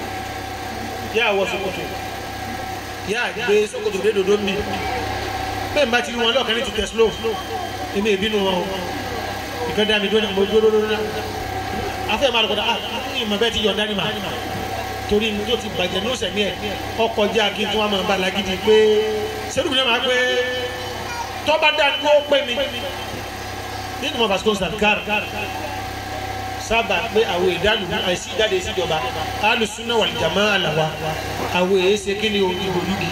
yà wọ ṣòkòtò yà gbé ṣòkòtò dé dòdò mi bẹ́ẹ̀ bá ti rí wọn lọ́ọ̀kan ní ti tẹ̀ slow èmi ìbínú wọn o ìkan dá mi dúró mo dúró dúró náà afẹ́ máa lọ́kọ̀dá ah ìmọ̀ bẹ́ẹ̀ ti yọ̀ dání ma torí ní tó ti bàjẹ́ ní ọ̀sẹ̀ ní ẹ̀ ọkọ̀ jẹ́ akin tí wọ́n máa bá lagidi pé sẹ́dùn mi náà máa pé tọ́ba dá ní ó pé mi nínú mọ̀ vasco sàkár sábà pé àwọn ìdálù àìsí ìjáde ìsíjọba alùsùnà wal jamaa àlàwà àwọn èsè kí ni ìbòlúgi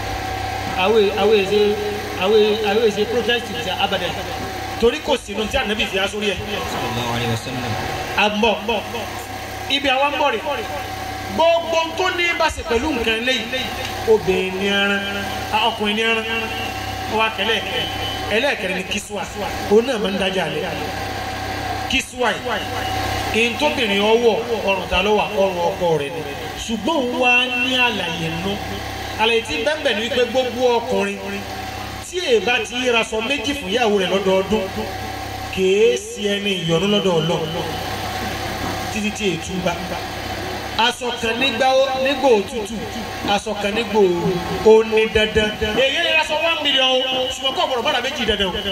àwọn èsè àwọn èsè protest ti abàdàn torí kò sínú tí ànábì fi aṣọ rí ẹ. sallallahu alayhi wa sallam. àmọ́ ibi àwa ń bọ̀ rè gbogbo tó ní bá ṣe pẹ̀lú nǹkan lẹ́yìn obìnrin ní ẹran ọkùnrin ní ẹran wa kẹlẹ́ ẹlẹ́ẹ̀kẹrin ní kíṣùwà òun náà máa ń dájà lẹ kíṣùwà yìí ntòbìnrin ọwọ́ ọrùn ta ló wà ọrùn ọkọ rẹ̀ ni ṣùgbọ́n òun wá ní àlàyé nù àlàyé tí bẹ́ẹ̀ bẹ́ẹ̀ ni wípé gbogbo ọkùnrin tí èèbá ti yíra sọ méjì fún ìyàwó rẹ̀ lọ́dọọdún kèé sí ẹni ìyọnu lọ́dọ̀ Ọlọ́run títí tí ètú bá aṣọ kan nígbà nígbà òtútù aṣọ kan nígbà òru ó ní dandan èyí ni aṣọ one million o ṣùgbọ́n kọ́ ọ̀pọ̀lọpọ̀ bàrà méjì dandan o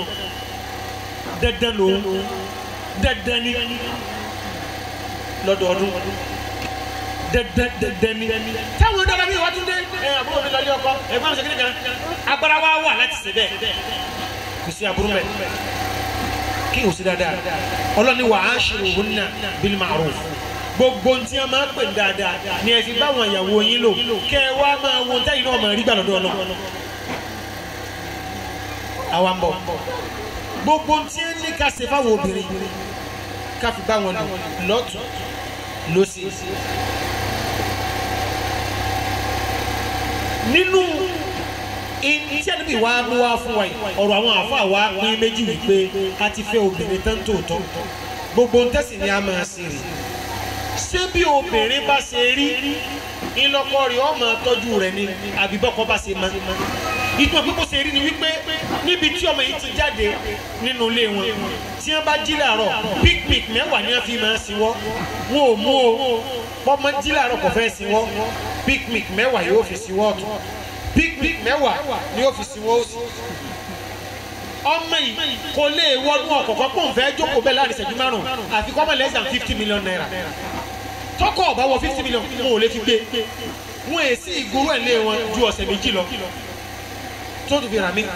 dandan ló dandan ni lọ́dọọdún dandan dandan ni táwọn dábàá bí wàá tún dé ẹ àbúrò mi lọlé ọkọ ẹ̀gbọ́n mi sẹkẹrẹ kan agbára wa wà láti ṣe bẹ́ẹ̀ kò sí aburú mẹ kí o sí dáadáa ọlọ́ni wà á ṣe òun náà bil ma'ruf gbogbo ntí a máa pè dáadáa ni ẹ fi báwọn ìyàwó yín lò kẹ ẹ wá máa wo ntẹ́yìn náà máa rí gbà lọ́dọ̀ ọlọ́ àwa ń bọ̀ gbogbo ntí ẹ ní ká ṣe fáwọn obìnrin ká fi bá wọn lò lọ́tún lọ́sí nínú iṣẹ́ níbi ìwà mú wá fún wa yìí ọ̀rọ̀ àwọn àáfàá wa pín méjì wípé a ti fẹ́ obìnrin tán tòótọ́ gbogbo ń tẹ̀sí ni a máa ṣe rè ṣé bí obìnrin bá ṣe rí ńlọkọ rẹ̀ ọmọ tọ́jú rẹ̀ ni àbí bọ́kọ bá ṣe máa ìtumọ̀ pé kò ṣe rí ni wípé níbi tí ọmọ yìí ti jáde nínú ilé wọn tí wọ́n bá jí làárọ̀ picnic mẹ́wàá ni wọ́n fi máa sinwọ́ wọn ò mú o pọ́nmọ jí làárọ̀ kò fẹ́ sinwọ́ picnic mẹ́wàá yóò fi sinwọ́ ọ̀tún picnic mẹ́wàá ni yóò fi sinwọ́ òsì ọmọ yìí kò lè wọnú ọ̀kọ̀ọ̀kan pọ̀ nfẹ́ jókòó bẹ́ẹ̀ láàrin ìṣẹ́jú márùn-ún àfi kọ́mọ less than fifty million naira tọkọ ọba wọ fifty million wọn ò lè fi gbé wọn èsì ìgboro ẹ̀ lé wọn ju ọ̀sẹ̀ méjì lọ tó tún fi rà mí.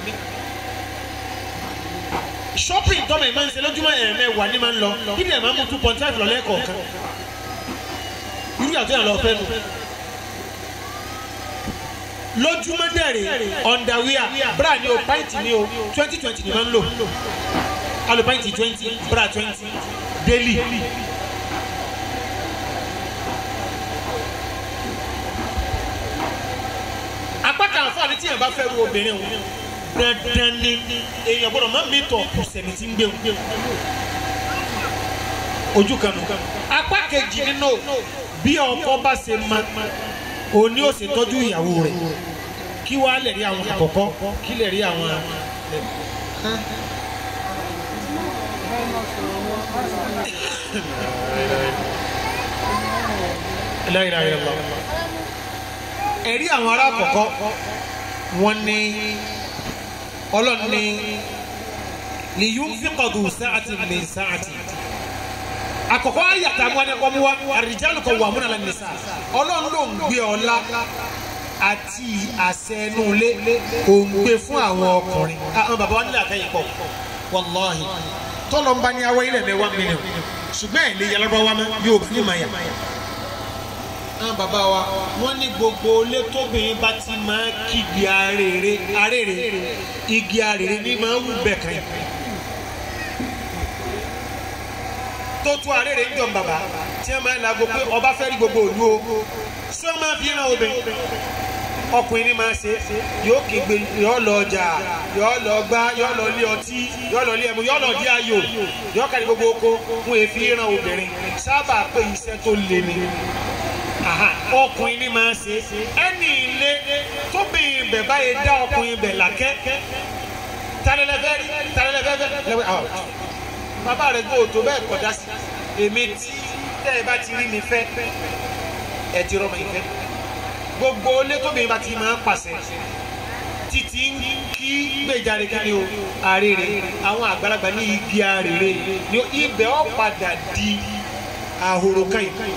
shopping tọ́mọ̀ ìmáa ń ṣe lójúmọ́ ẹ̀ẹ̀mẹ́wàá ní máa ń lọ kíni ẹ̀ máa ń mú two point five lọ lẹ́ẹ̀kọ̀ọ̀kan irú yàtọ̀ yàn lọ fẹ́ nu lójúmọ́ dẹ̀rẹ̀ underwear bra ni o pint ni o twenty twenty ni máa ń lò alo pint twenty bra twenty daily. apá kan àǹfààní tí yẹn bá fẹ́ ru obìnrin o dandan ni èèyàn gbọ́dọ̀ má mi tọ̀ sẹ̀mí tí ń gbé o ojú kan nù apá kejì nínú bí ọkọ bá ṣe ma òní ò ṣe tọ́jú ìyàwó rẹ̀ kí wàá lè rí àwọn àkọ́kọ́ kí lè rí àwọn. La ilaha illallah ẹ̀rí àwọn ará àkọ́kọ́ wọn ní ọlọ́ni lè yún fíkọ̀dù sáàtì lè sáàtì àkọ́kọ́ ayàtà mú ẹnìkan mú wa àrìjálù kan wà múnà lẹ́nu sáà ọlọ́run ló ń gbé ọlá àti àṣẹ inú ilé òun gbé fún àwọn ọkùnrin àwọn bàbá wa nílẹ̀ àtẹ̀yìn pọ̀ wàláhì tọ́lọ́ ń bá ní awọ́ ilẹ̀ mẹ́wàá mílíọ̀n ṣùgbọ́n ẹ̀ lè yàrá wa mọ́ yóò bí ní màyà àwọn bàbá wa wọ́n ní gbogbo ilé tóbìnrin bá ti máa kígi arére arére igi arére ní máa wù bẹ́ẹ̀ kan yìí. tó tún arére ń jọ bàbá tí wọ́n máa ń lago pé ọba fẹ́ rí gbogbo òlu o ṣé wọ́n máa fi ràn obìnrin ọkùnrin ní máa ṣe yóò kígbe yóò lọ ọjà yóò lọ gbá yóò lọ lé ọtí yóò lọ lé ẹmu yóò lọ dí ayò yóò kárí gbogbo oko fún èéfì ran obìnrin sábà pé iṣẹ́ tó le ni Aha, ọkùnrin ní máa ṣe ẹni ilé tóbìnrin bẹ̀ báyìí dá ọkùnrin bẹ̀ làkẹ́ talẹ́lẹ́fẹ́ rí talẹ́lẹ́fẹ́ lẹ́wẹ́ ọ̀ bàbá rẹ̀ gbọ́ òtò bẹ́ẹ̀ kọjá sí èmi tí tẹ́ ẹ bá ti rí mi fẹ́ ẹ ti rọ́mọ ìfẹ́ gbogbo ilé tóbìnrin bá ti máa ń pàṣẹ títí ń kí gbèjáde kí ni o àrèrè àwọn àgbàlagbà ní igi àrèrè ni ibẹ̀ ọ̀ padà di àhòrò kan yìí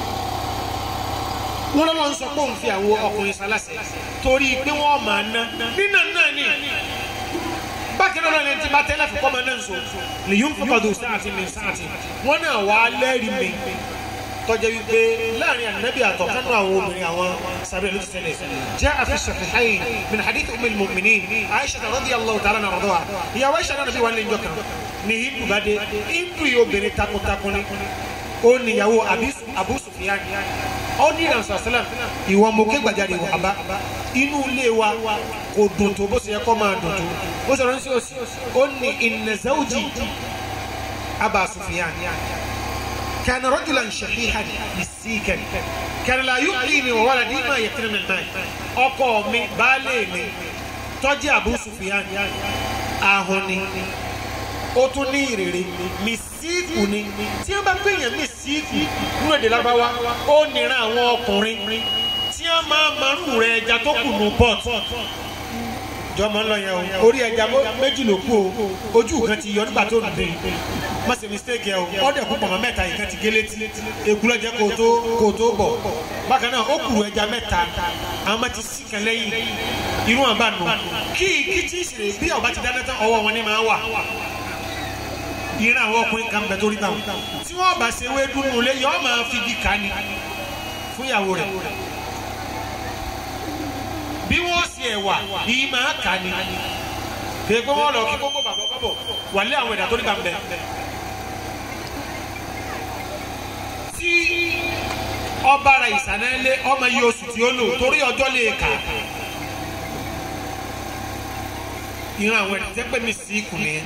wọn lọ́wọ́ ń sọ pé òun fi àwọn ọkùnrin sálàsẹ̀ torí pé wọ́n máa ná nínà náà ni bákan náà ni ti bá tẹ́lẹ̀ fún kọ́mọ náà sọ lè yún fún kọ́dọ̀ sáàtì mi sáàtì wọ́n náà wà á lẹ́rìí mi tọ́jà wípé láàrin ànábì àtọ̀ kánú àwọn obìnrin àwọn sábẹ́ ló ti tẹ́lẹ̀ jẹ́ àfihàn ṣàfihàn min hadith umil mu'minin aisha radiyallahu ta'ala na rọ̀dọ̀ wa ìyàwó aisha náà nàbí wà lẹ́yìn jọkàn ní hindu bá dé hindu yìí obìnrin takuntakun ni ó níyàwó abu sufiyan ó ní ìrànṣẹ́ sẹ́lẹ̀m ìwọ mo ké gbàjáde wà bá inú ilé wa kò dùn tó bó ṣe yẹ kó máa dùn tó bó ṣe ránṣẹ́ òsì ó ní inna zawji aba sufiyan كان رجلا شحيحا مسيكا كان لا يعطيني وولدي ما يكتم من الماء ọkọ mi baálé mi tó jẹ́ Abu Sufyan ahun ni ó tún ní ìrèrè mísíkù ni tí wọ́n bá gbẹ̀yàn mísíkù nínú èdè lábáwá ó nìran àwọn ọkùnrin tí wọ́n máa marú rẹ̀ ẹja tó kù nù port jọ máa ń lọ yẹn o orí ẹja méjì ló kú o ojú kan ti yọ nígbà tó ń dè má ṣe mistake yẹ o ọdẹ kú pọ̀nmọ́ mẹ́ta yìí kan ti gé létí èkú lọ́jẹ́ kó tó kó tó bọ̀ bákan náà ó kùrù ẹja mẹ́ta àwọn máa ti sí kan lẹ́yìn irú wọn bá nù kí kí tí ì ṣe bí ọba ti dáná tán ọwọ́ wọn ni máa wà ìran àwọn ọkùnrin kan bẹ torí báwọn tí wọn bá ṣe wé dúnú lé yọọ máa fi igi ká ni fún ìyàwó rẹ̀ bí wọn ṣe ẹwà yìí máa kà ni kì í pé wọn lọ kí gbogbo bàbá bàbọ wà lé àwọn ẹ̀dá torí bá ń bẹ. tí ọba ara ìsànà lé ọmọ yìí oṣù tí ó lò torí ọjọ́ lè kà ìran àwọn ẹ̀dá tẹ́ pé mi sí ikùn nìyẹn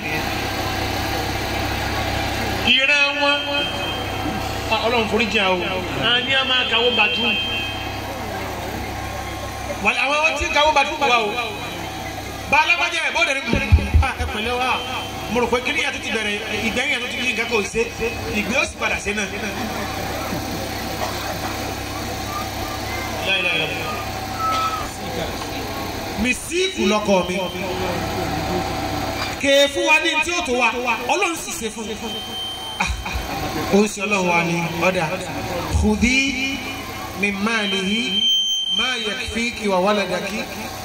ìran wọn ọlọ́run forí jẹ́ o àní a máa kàwé bàtú wàlẹ́ àwọn ọtí kàwé bàtú wà o bá alábàjẹ́ ẹ̀ bọ́ọ̀dẹ̀ ní ẹ pẹ̀lẹ́ wa mo rò pé kí ni yàtọ̀ ti bẹ̀rẹ̀ ìgbẹ́yìn yàtọ̀ ti ní nǹkan kò ṣe ìgbé ó sì padà ṣe náà. mísíkù lọkọ mi kèé fún wa ní tí ó tó wa ọlọ́run sì ṣe fún mi ó ń ṣe ọlọ́run wa ní ọ̀dà khudhi min malihi ma yakfiki wa waladaki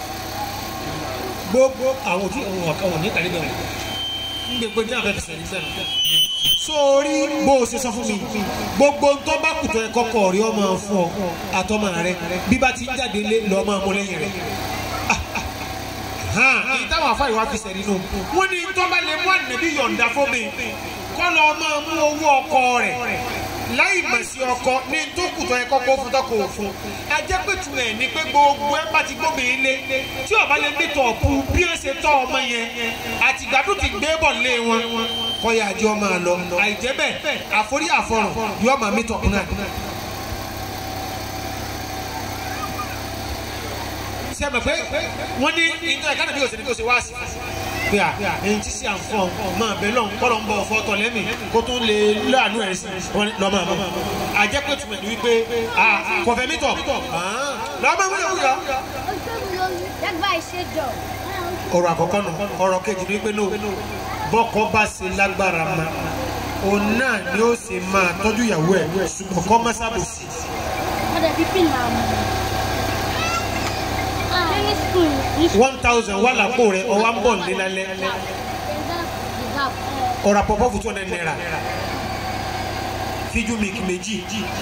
gbogbo àwọn tí òun ọ̀kan wọ̀ ní ìtàlẹ́ bẹ̀rẹ̀ ń gbogbo ní àfẹ́ fẹsẹ̀ ní sẹ́nu. sórí bó o ṣe sọ fún mi gbogbo ntọ́ bá kùtọ̀ ẹ̀ kọ́kọ́ rí ọmọ fún ọ àtọmọ rẹ bí bá ti ń jáde lé lọ́ọ́ máa mú lẹ́yìn rẹ̀ ní táwọn afáyọ̀ wá fi sẹ̀rí nù. wọ́n ní tọ́ba lè mú ànàbí yọ̀ǹda fún mi kọ́ lọ máa mú owó ọkọ rẹ̀ láì mọ̀ sí ọkọ ní tó kùtọ̀ ẹ̀ kọ́kọ́ fún tọkọ òfun. ajẹ́pẹ̀tù ẹ̀ ní pé gbogbo ẹ̀ bá ti gbómi ilé tí ọba lè ní tọ̀ọ̀pù bí ẹ̀ ṣe tọ́ ọmọ yẹn àtìgbàdùn ti gbé bọ̀ lé wọn kọ́ya àjọ máa lọ àìjẹ́ bẹ́ẹ̀ àforí àfọ̀rọ̀ yọ máa mí tọ̀kùn náà. ṣe mọ̀ pé wọ́n ní ìjọ ẹ̀ka nàbí òsèlú kò ṣe wá sí pé à èyí tí sí àǹfọ̀ máa bẹ lọ́n kọ́ ló ń bọ̀ ọ̀fọ́ tọ̀ lẹ́mì kó tó lè láàánú ẹ̀ sí lọ́mọ àmọ́ àjẹpẹ́ tùmẹ̀ ní wípé kọfẹ́ mítọ̀ lọ́mọ ìwúlò wúyọ. ọ̀rọ̀ àkọ́kọ́ nù ọ̀rọ̀ kejì ní pé no bọ́kọ bá ṣe lágbára ma òun náà ni ó ṣe máa tọ́jú ìyàwó ẹ̀ ṣùgbọ́n kọ́ mọ́sábòsì. ọ̀dẹ̀ bíbí náà mú one thousand wà lápò rẹ ọwọ́ ń bọ̀ ní lálẹ́ ọ̀rọ̀ àpọ̀pọ̀ fún two hundred naira fíjú mi kì méjì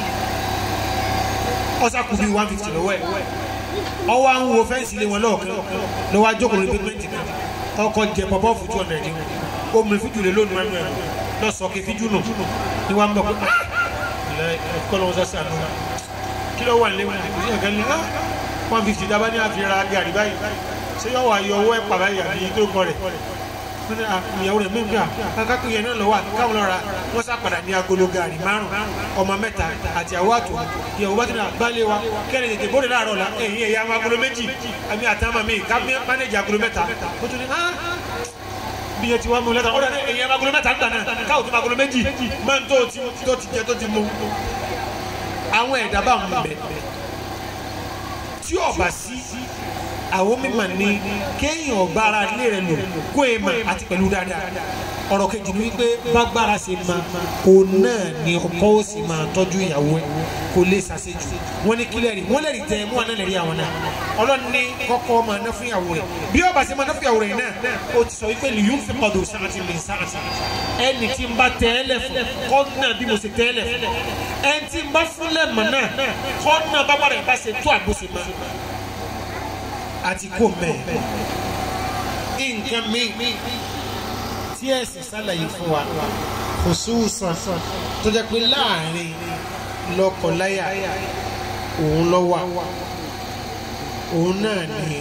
ọ̀sà kù bí one fifty lọ́wọ́ ẹ̀ ọwọ́ à ń wo fẹ́ǹsì lé wọn lọ́ọ̀kan lọ́wọ́ àjọkùn lórí pépẹ́ǹtì náà ọkọ̀ jẹ pọ̀pọ̀ fún two hundred ní o mú fíjú lé lónìí mẹ́nu ẹ̀ lọ́sọ̀ kí fíjú nù ní wàá ń bọ̀ pé kọ́ lọ́wọ́ sọ́sì àná kí ló wà ní lẹ́wọ̀n kò sí ọ̀gá ní one fifty dábàá ní àfihàn gàrí báyìí ṣé yọ wà yọ owó ẹ̀ pàbá yìí àbí tó kọ rẹ̀ wọ́n ní à, ìyàwó rẹ̀ mí gbà kákàkì yẹn náà lọ́wọ́ àti káwọn lọ́ra wọ́n sá padà ní agolo gàrí márùn ọmọ mẹ́ta àti àwọn àtò ìyàwó bá ti nà gbálẹ̀ wa kẹ́rin tètè bóde láàárọ̀ la ẹ̀yìn ẹ̀yà àwọn agolo méjì àmì àtàmà mi ká mánéjì agolo mẹ́ta ó tún ní ah bí yẹn ti wá mú lẹ́tà ó dàdé ẹ̀yìn àwọn agolo mẹ́ta ń gbà náà káwọn tó agolo méjì máa ń tó ti tó ti jẹ tó ti mú àwọn ẹ̀dá bá ń bẹ̀ tí ọba sí àwọn mímọ̀ ní kéèyàn ọba ara ilé rẹ̀ lò kó e mà àti pẹ̀lú dáadáa ọ̀rọ̀ kejì ni wípé bágbára ṣe ma òun náà ni ọkọ ó sì máa tọ́jú ìyàwó ẹ̀ kó lè ṣàṣejù wọ́n ní kílẹ̀ rí wọ́n lè rí tẹ mú àná lè rí àwọn náà ọlọ́run ní kọ́kọ́ máa ná fún ìyàwó rẹ̀ bí ọba ṣe máa ná fún ìyàwó rẹ̀ náà ó ti sọ wípé lìyún fi pọ̀dọ̀ sáàtì lè sáàtì ẹni tí ń bá tẹ́lẹ̀ fún kọ́ náà bí mo ṣe tẹ́lẹ̀ fún ẹni tí ń bá fúnlẹ̀ mọ̀ náà kọ́ náà bá bàrẹ̀ bá ṣe tó àbúṣe máa àti kò mẹ́ nǹkan mi tí ẹ̀sìn sálàyé fún wa kò sóòsàn tó jẹ́ pé láàrin lọ́kọláya òun ló wà òun náà ni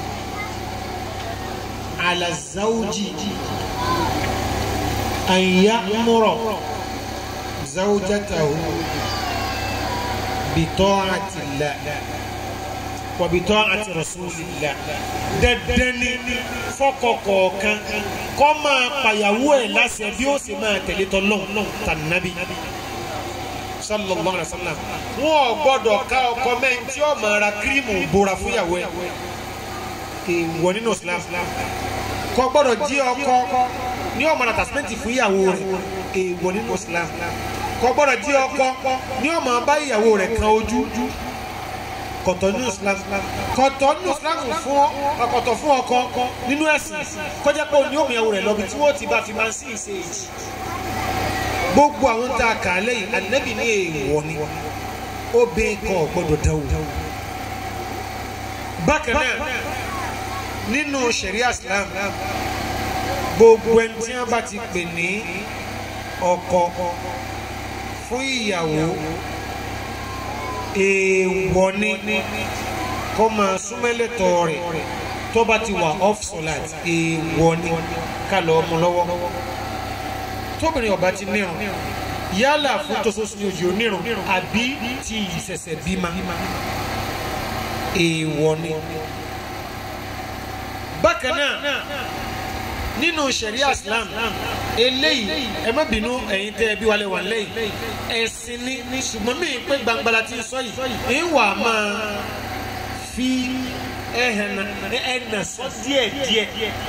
alazawji anyamuro zawjatahu bita'atillah wàbítọ́ àti rasulillah dandan ni fọkọ kọ̀ọ̀kan kọ́ máa pàyàwó ẹ̀ láṣẹ bí ó sì máa tẹ̀lé tọ́lọ́ tànàbí sallallahu alaihi wa sallam wọn ò gbọ́dọ̀ ká ọkọ mẹ́rin tí ó máa ra kírímù bora fúnyàwó ẹ̀ èèwọ̀ nínú islam kò gbọ́dọ̀ jí ọkọ ní ọmọ náà tàṣímẹ́ǹtì fúnyàwó rẹ̀ èèwọ̀ nínú islam kò gbọ́dọ̀ jí ọkọ ní ọmọ bá ìyàwó rẹ̀ kan ojú kọ̀tọ̀ nínú islam kọ̀tọ̀ nínú islam fún ọkọ̀tọ̀ fún ọkọ nínú ẹ̀sìn kọjá pé òní òmìnira rẹ̀ lọ́bi tí wọ́n ti bá fi máa ń sí ìṣe èjì gbogbo àwọn tá a kà á lẹ́yìn ànábì ní èèwọ̀ ni obìnrin kan ò gbọ́dọ̀ dáwò bákan náà nínú sharia islam gbogbo ẹni tí wọ́n bá ti pè ní ọkọ fún ìyàwó èèwọ̀ ni kó máa súnmẹ́lẹ̀tọ̀ rẹ̀ tó bá ti wà off solat èèwọ̀ ni ká lọ ọmọ lọ́wọ́ tóbìnrin ọba ti nírun yálà fún tososu ní ojú onírun àbí ti ìṣẹ̀ṣẹ̀ bímọ èèwọ̀ ni bákan náà nínú sẹ̀ríà islam eléyìí ẹ má bínú ẹ̀yin tẹ́ ẹ bí wálé wà lẹ́yìn ẹ̀sìn ni ṣùgbọ́n mi pé gbangbala ti sọ yìí ń wà máa fi ẹ̀hẹ̀nà ẹ̀nà sọ díẹ̀ díẹ̀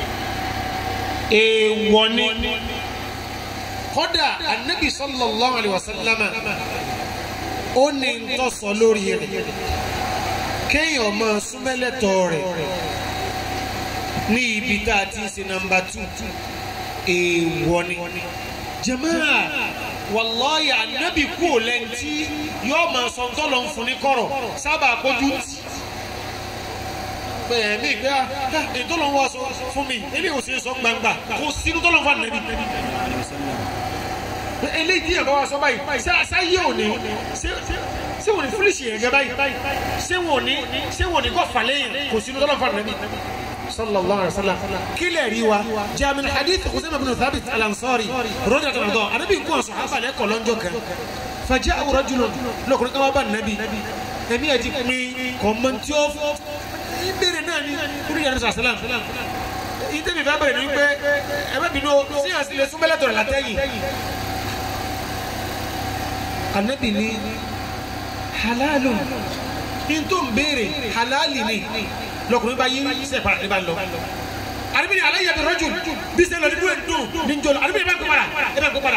èèwọ̀ ni kódà anabi sallallahu alayhi wa sallam ó ní ntọ́ sọ lórí rẹ̀ kéèyàn máa súnmẹ́lẹ̀tọ̀ rẹ̀ ní ibi tá a ti ń ṣe nọ́mbà tù èèwọ̀ ni jamaa wàlláhi anabi kú ò lẹ́ntì yóò máa sọ ntọ́lọ̀ ń fún ní kọ̀rọ̀ sábà kójú tì bẹ́ẹ̀ mi gbé ntọ́lọ̀ ń wá sọ fún mi eléyìí ò sì ń sọ gbangba kò sínú tọ́lọ̀ ń fún anabi eléyìí díẹ̀ bá wá sọ báyìí sáyé òní ṣé wọ́n ní fúlíṣì yẹn gẹ́ báyìí ṣé wọ́n ní ṣé wọ́n ní kọ́ falẹ̀ yẹn kò sínú tọ́lọ̀ ń fún anabi sallallahu alaihi wasallam kila riwa ja min hadith Usaama bin Thabit al-Ansari radiyallahu anhu anabi ko sahaba le ko lonjo kan faja'a rajulun lo ko kama ban nabi emi aji mi ko man ti o ibere náà ni kuri ya sallam ite mi fa bere ni pé ẹ má bínú si an si le sunbele to la tẹ̀yìn anabi ni halalun in tó ń béèrè halali ni lọkùnrin bá yí sẹ para ní bá lọ àdébìnrin aláyẹ bí rọjò bí sẹ lọ ní dúró dùn ní njọlọ àdébìnrin bá ń kó padà ẹ bá ń kó padà.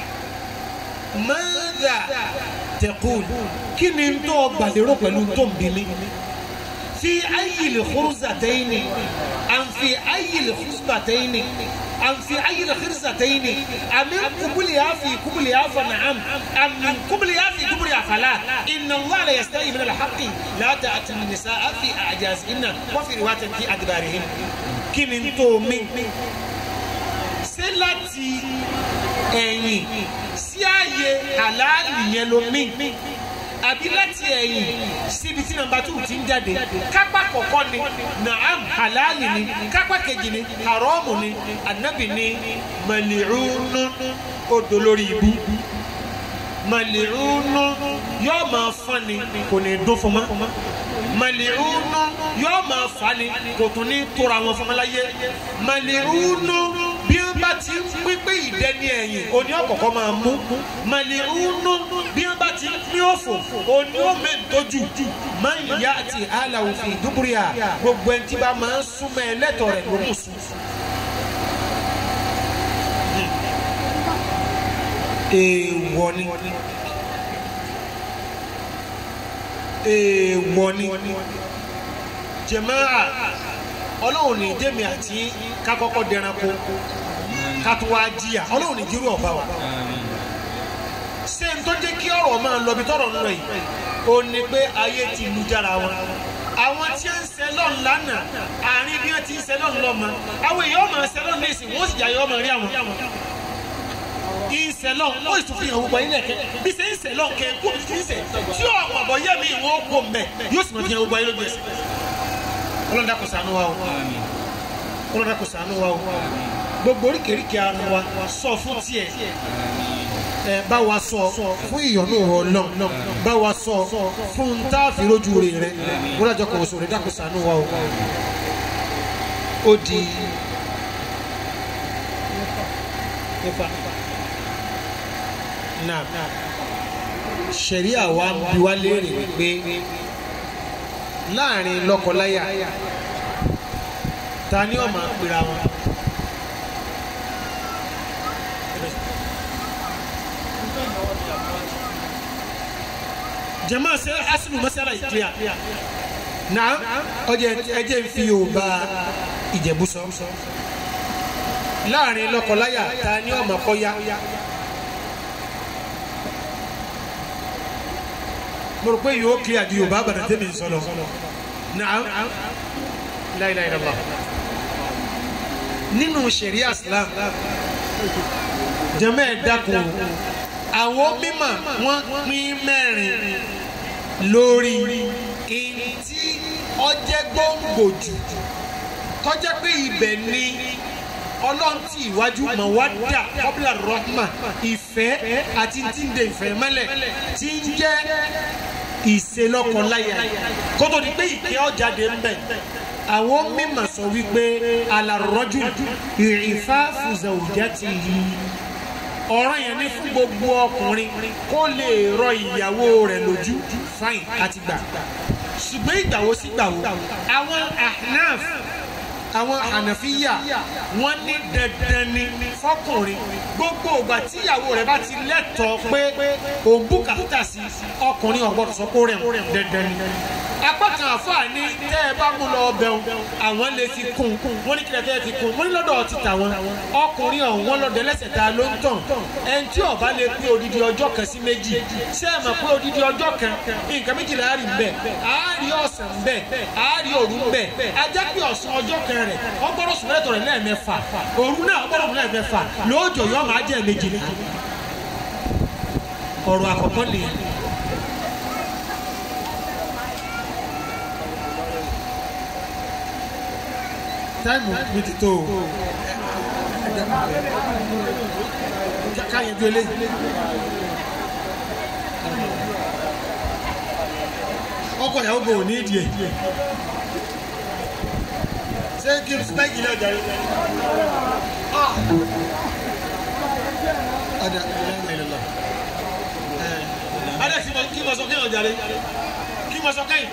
mẹ́ta tẹ̀kùn kí ni tó gbàlérò pẹ̀lú tó ń bimi fi ayili khuruzatayni an fi ayili khusbatayni an fi ayili khirzatayni amin kubuliya fi kubuliya fa na'am am min kubuliya fi kubuliya fala inna allah la yastahi min alhaqi la ta'ti nisaa fi a'jazihinna wa fi riwayatin fi adbarihin kini tó mi ṣé láti ẹ̀yìn sí ààyè àlàálì yẹn ló mi àbí láti ẹ̀yìn síbi tí nàmbà tù ti ń jáde kápá kọ̀kọ́ ni naam halali ni kápá kejì ni haramu ni anabi ni mali'unu odò lórí ibu mali'unu yóò máa fọ́n ni kò ní dún fún ma mali'unu yóò máa fà ni kò tún ní tóra wọn fún ma láyé mali'unu bí wọn bá ti ń pípé ìdẹni ẹ̀yìn oní ọ̀kọ̀ọ̀kan máa mú mali'unu bí wọn bá ti ń pín òfò oní òmèǹtójú máa ń yá àti àlà òfin dúbúrìà gbogbo ẹni tí bá máa ń súnmọ́ ẹlẹ́tọ̀ rẹ̀ ló mú sùn. èèwọ̀ ni èèwọ̀ ni jẹ̀máà ọlọ́run ní jẹ́mi àti kakọ́kọ́ dẹranko kátó wá jìyà ọlọ́run ní jírú ọ̀bá wa ṣé n tó jẹ́ kí ọ̀rọ̀ máa lọ bí tọ́rọ̀ ń lọ yìí ó ní pé ayé ti lu jára wọn àwọn tí ń ṣe lọ́n lánàá àárín bí wọ́n ti ń ṣe lọ́n lọ́mọ àwọn èèyàn máa ṣe lọ́n ní ìsìn wọ́n sì jà yọ ọmọ rí àwọn ìṣẹ̀lọ̀ ó sì tún fi hàn gbogbo ilé kẹ bí ṣe ń ṣẹlọ̀ kẹ kó fi ń ṣe tí ọmọ bọ yẹ mi ìwọ kó mbẹ yóò sì mọ fi hàn gbogbo ayé lójú ẹsẹ̀. ọlọ́dà kò sànú wa o ọlọ́dà kò sànú wa o gbogbo oríkèéríkèé ara wa sọ fún tiẹ̀ ẹ bá wa sọ fún ìyọnu Ọlọ́run bá wa sọ fún ntaàfin lójú rẹ rẹ wọ́n dájọ́ kò sọ̀rọ̀ ẹ̀dá kò sànú wa o ó di náà ṣẹ̀ríà wa bí wá léèrè wípé láàrin lọ́kọláya ta ni ó máa pera wọn. jama ṣe asinu masala yìí clear na ọjọ ẹjẹ ń fi yorùbá ìjẹ̀bú sọ láàrin lọ́kọláya ta ni ó máa kọ́ ya. mo rò pé yóò clear ju yorùbá àgbàdo tẹ́mi ń sọ̀rọ̀ naam la ilaha illallah nínú ṣẹ̀ríà islam jẹ́mẹ́ ẹ̀ dákun àwọn mímọ̀ wọ́n pín mẹ́rin lórí ìntí ọjẹ́ gbòǹgbò jù tọ́jẹ́ pé ibẹ̀ ni ọlọ́run tí ìwájú mawadda kọ́bílà rahma ìfẹ́ àti tí ń de ìfẹ́ mẹ́lẹ̀ tí ń jẹ́ ìselọ́kọláya kótó di pé ìkẹ́ ọ̀jáde ń bẹ̀ àwọn mímọ̀ sọ wípé alárọ́jú ìrìfà fùzàwùjátìhì ọ̀ràn yẹn ní fún gbogbo ọkùnrin kó lè rọ ìyàwó rẹ̀ lójú fáìn àti gbà ṣùgbọ́n ìgbàwo sí gbàwo àwọn ahnaf àwọn hànàfíyà wọ́n ní dandan ni fọkùnrin gbogbo ìgbà tíyàwó rẹ̀ bá ti lẹ́tọ̀ọ́ pé òun bùkátà sí ọkùnrin ọ̀gbọ́dọ̀ sọ pé rẹ̀ dandan ni apá kan àfáà ní tẹ́ ẹ bá mú lọ ọbẹ̀ wọn àwọn lè fi kún wọ́n ní kílẹ̀ tẹ́ ẹ fi kún wọ́n ní lọ́dọ̀ ti tà wọn ọkùnrin ọ̀hún wọn lọ́dọ̀ ẹlẹ́sẹ̀ ta ló ń tàn ẹni tí ó bá lè pé odidi ọjọ́ kan sí méjì ṣé ẹ mọ̀ pé odidi ọjọ́ kan nǹkan méjìlá á rí ń bẹ̀ á rí ọ̀sán ń bẹ̀ á rí òru ń bẹ̀ ajá pé ọ̀sán ọjọ́ kan rẹ̀ ọgbọ́dọ̀ sùn lẹ́tọ̀ rẹ̀ lẹ́ẹ̀mẹ́fà òru náà ọgbọ́dọ̀ sùn lẹ́ẹ̀mẹ́fà lóòjọ́ yọ máa jẹ́ méjì ọ̀rọ̀ àkọ́kọ́ nìyẹn táìmù mi ti tó o ká yẹn ju eléyìí ọkọ ìyàwó bò ní ìdí ẹ ṣé kí n spẹ́kì ilé ọjà yìí ada ilẹ̀lẹ̀ ada kí mo sọ kí ọjà rẹ kí mo sọ kẹ́yìn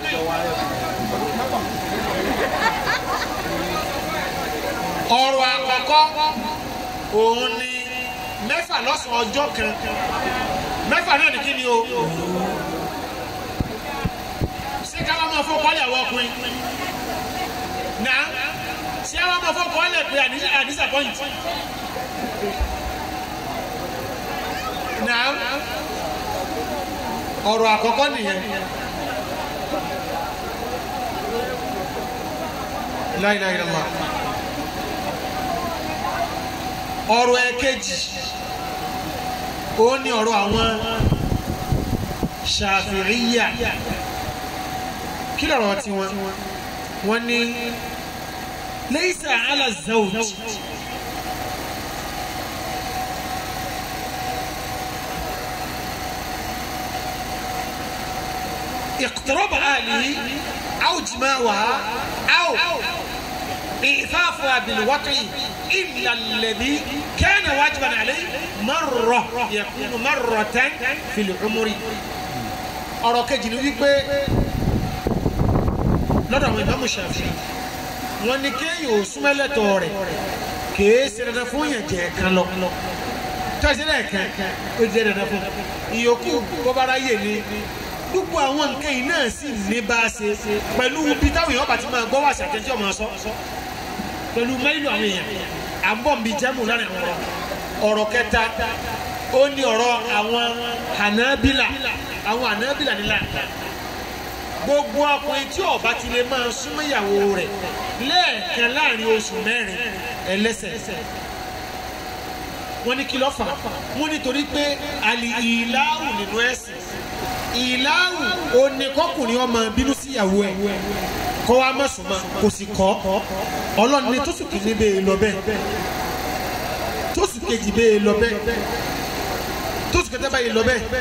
ọ̀rọ̀ àkọ́kọ́ òun ni mẹ́fà lọ́sàn-án ọjọ́ kan mẹ́fà náà ní kí ni o ṣé ká wọ́n máa fọ́ kọ́lé àwọn ọkùnrin náà ṣé wọ́n máa fọ́ kọ́lé pé àdísàpọ́yìntì náà ọ̀rọ̀ àkọ́kọ́ nìyẹn. La ilaha illallah ọ̀rọ̀ ẹ̀kejì ó ní ọ̀rọ̀ àwọn ṣàfihìyà kí lọ́rọ̀ tiwọn wọ́n ní laysa ala zawj. اقتراب أهله أو جماعها أو إيثافها بالوطء إلا الذي كان واجبا عليه مرة يكون مرة في العمر ọ̀rọ̀ kejì ni wípé lọ́dọ̀ àwọn ìmáàmù Ṣáfi'í wọ́n ní kéèyàn ò súnmẹ́lẹ̀tọ̀ rẹ̀ kèé ṣe dandan fún yàn jẹ́ kan lọ tọ́sí lẹ́ẹ̀kan ó jẹ́ dandan fún ìyókù bọ́bára yè ni gbogbo àwọn nǹkan yìí náà sì ní bá a ṣe pẹ̀lú bí táwọn èèyàn bá ti máa gbọ́ wá sí àtẹ̀jọ́ máa sọ pẹ̀lú mẹ́lìlú àwọn èèyàn à ń bọ̀ ń bi jẹ́mù láàrin àwọn ọ̀rọ̀ ọ̀rọ̀ kẹta ó ní ọ̀rọ̀ àwọn Hanabila àwọn Hanabila nílà gbogbo ọkùnrin tí ó bá ti lè máa súnmọ́ ìyàwó rẹ̀ lẹ́ẹ̀kan láàrin oṣù mẹ́rin ẹlẹ́sẹ̀ wọ́n ní kí ló fà wọ́n nítorí pé àlì ìlàrù nínú ẹ̀sìn ìlàrù oníkọkùnrin ọmọ bínú síyàwó ẹ̀ kọ́ wa má súnmọ́ kò sì kọ́ ọlọ́run ní tóṣù kìíní bẹ́ẹ̀ lọ bẹ́ẹ̀ tóṣù kejì bẹ́ẹ̀ lọ bẹ́ẹ̀ tóṣù kẹta bẹ́ẹ̀ lọ bẹ́ẹ̀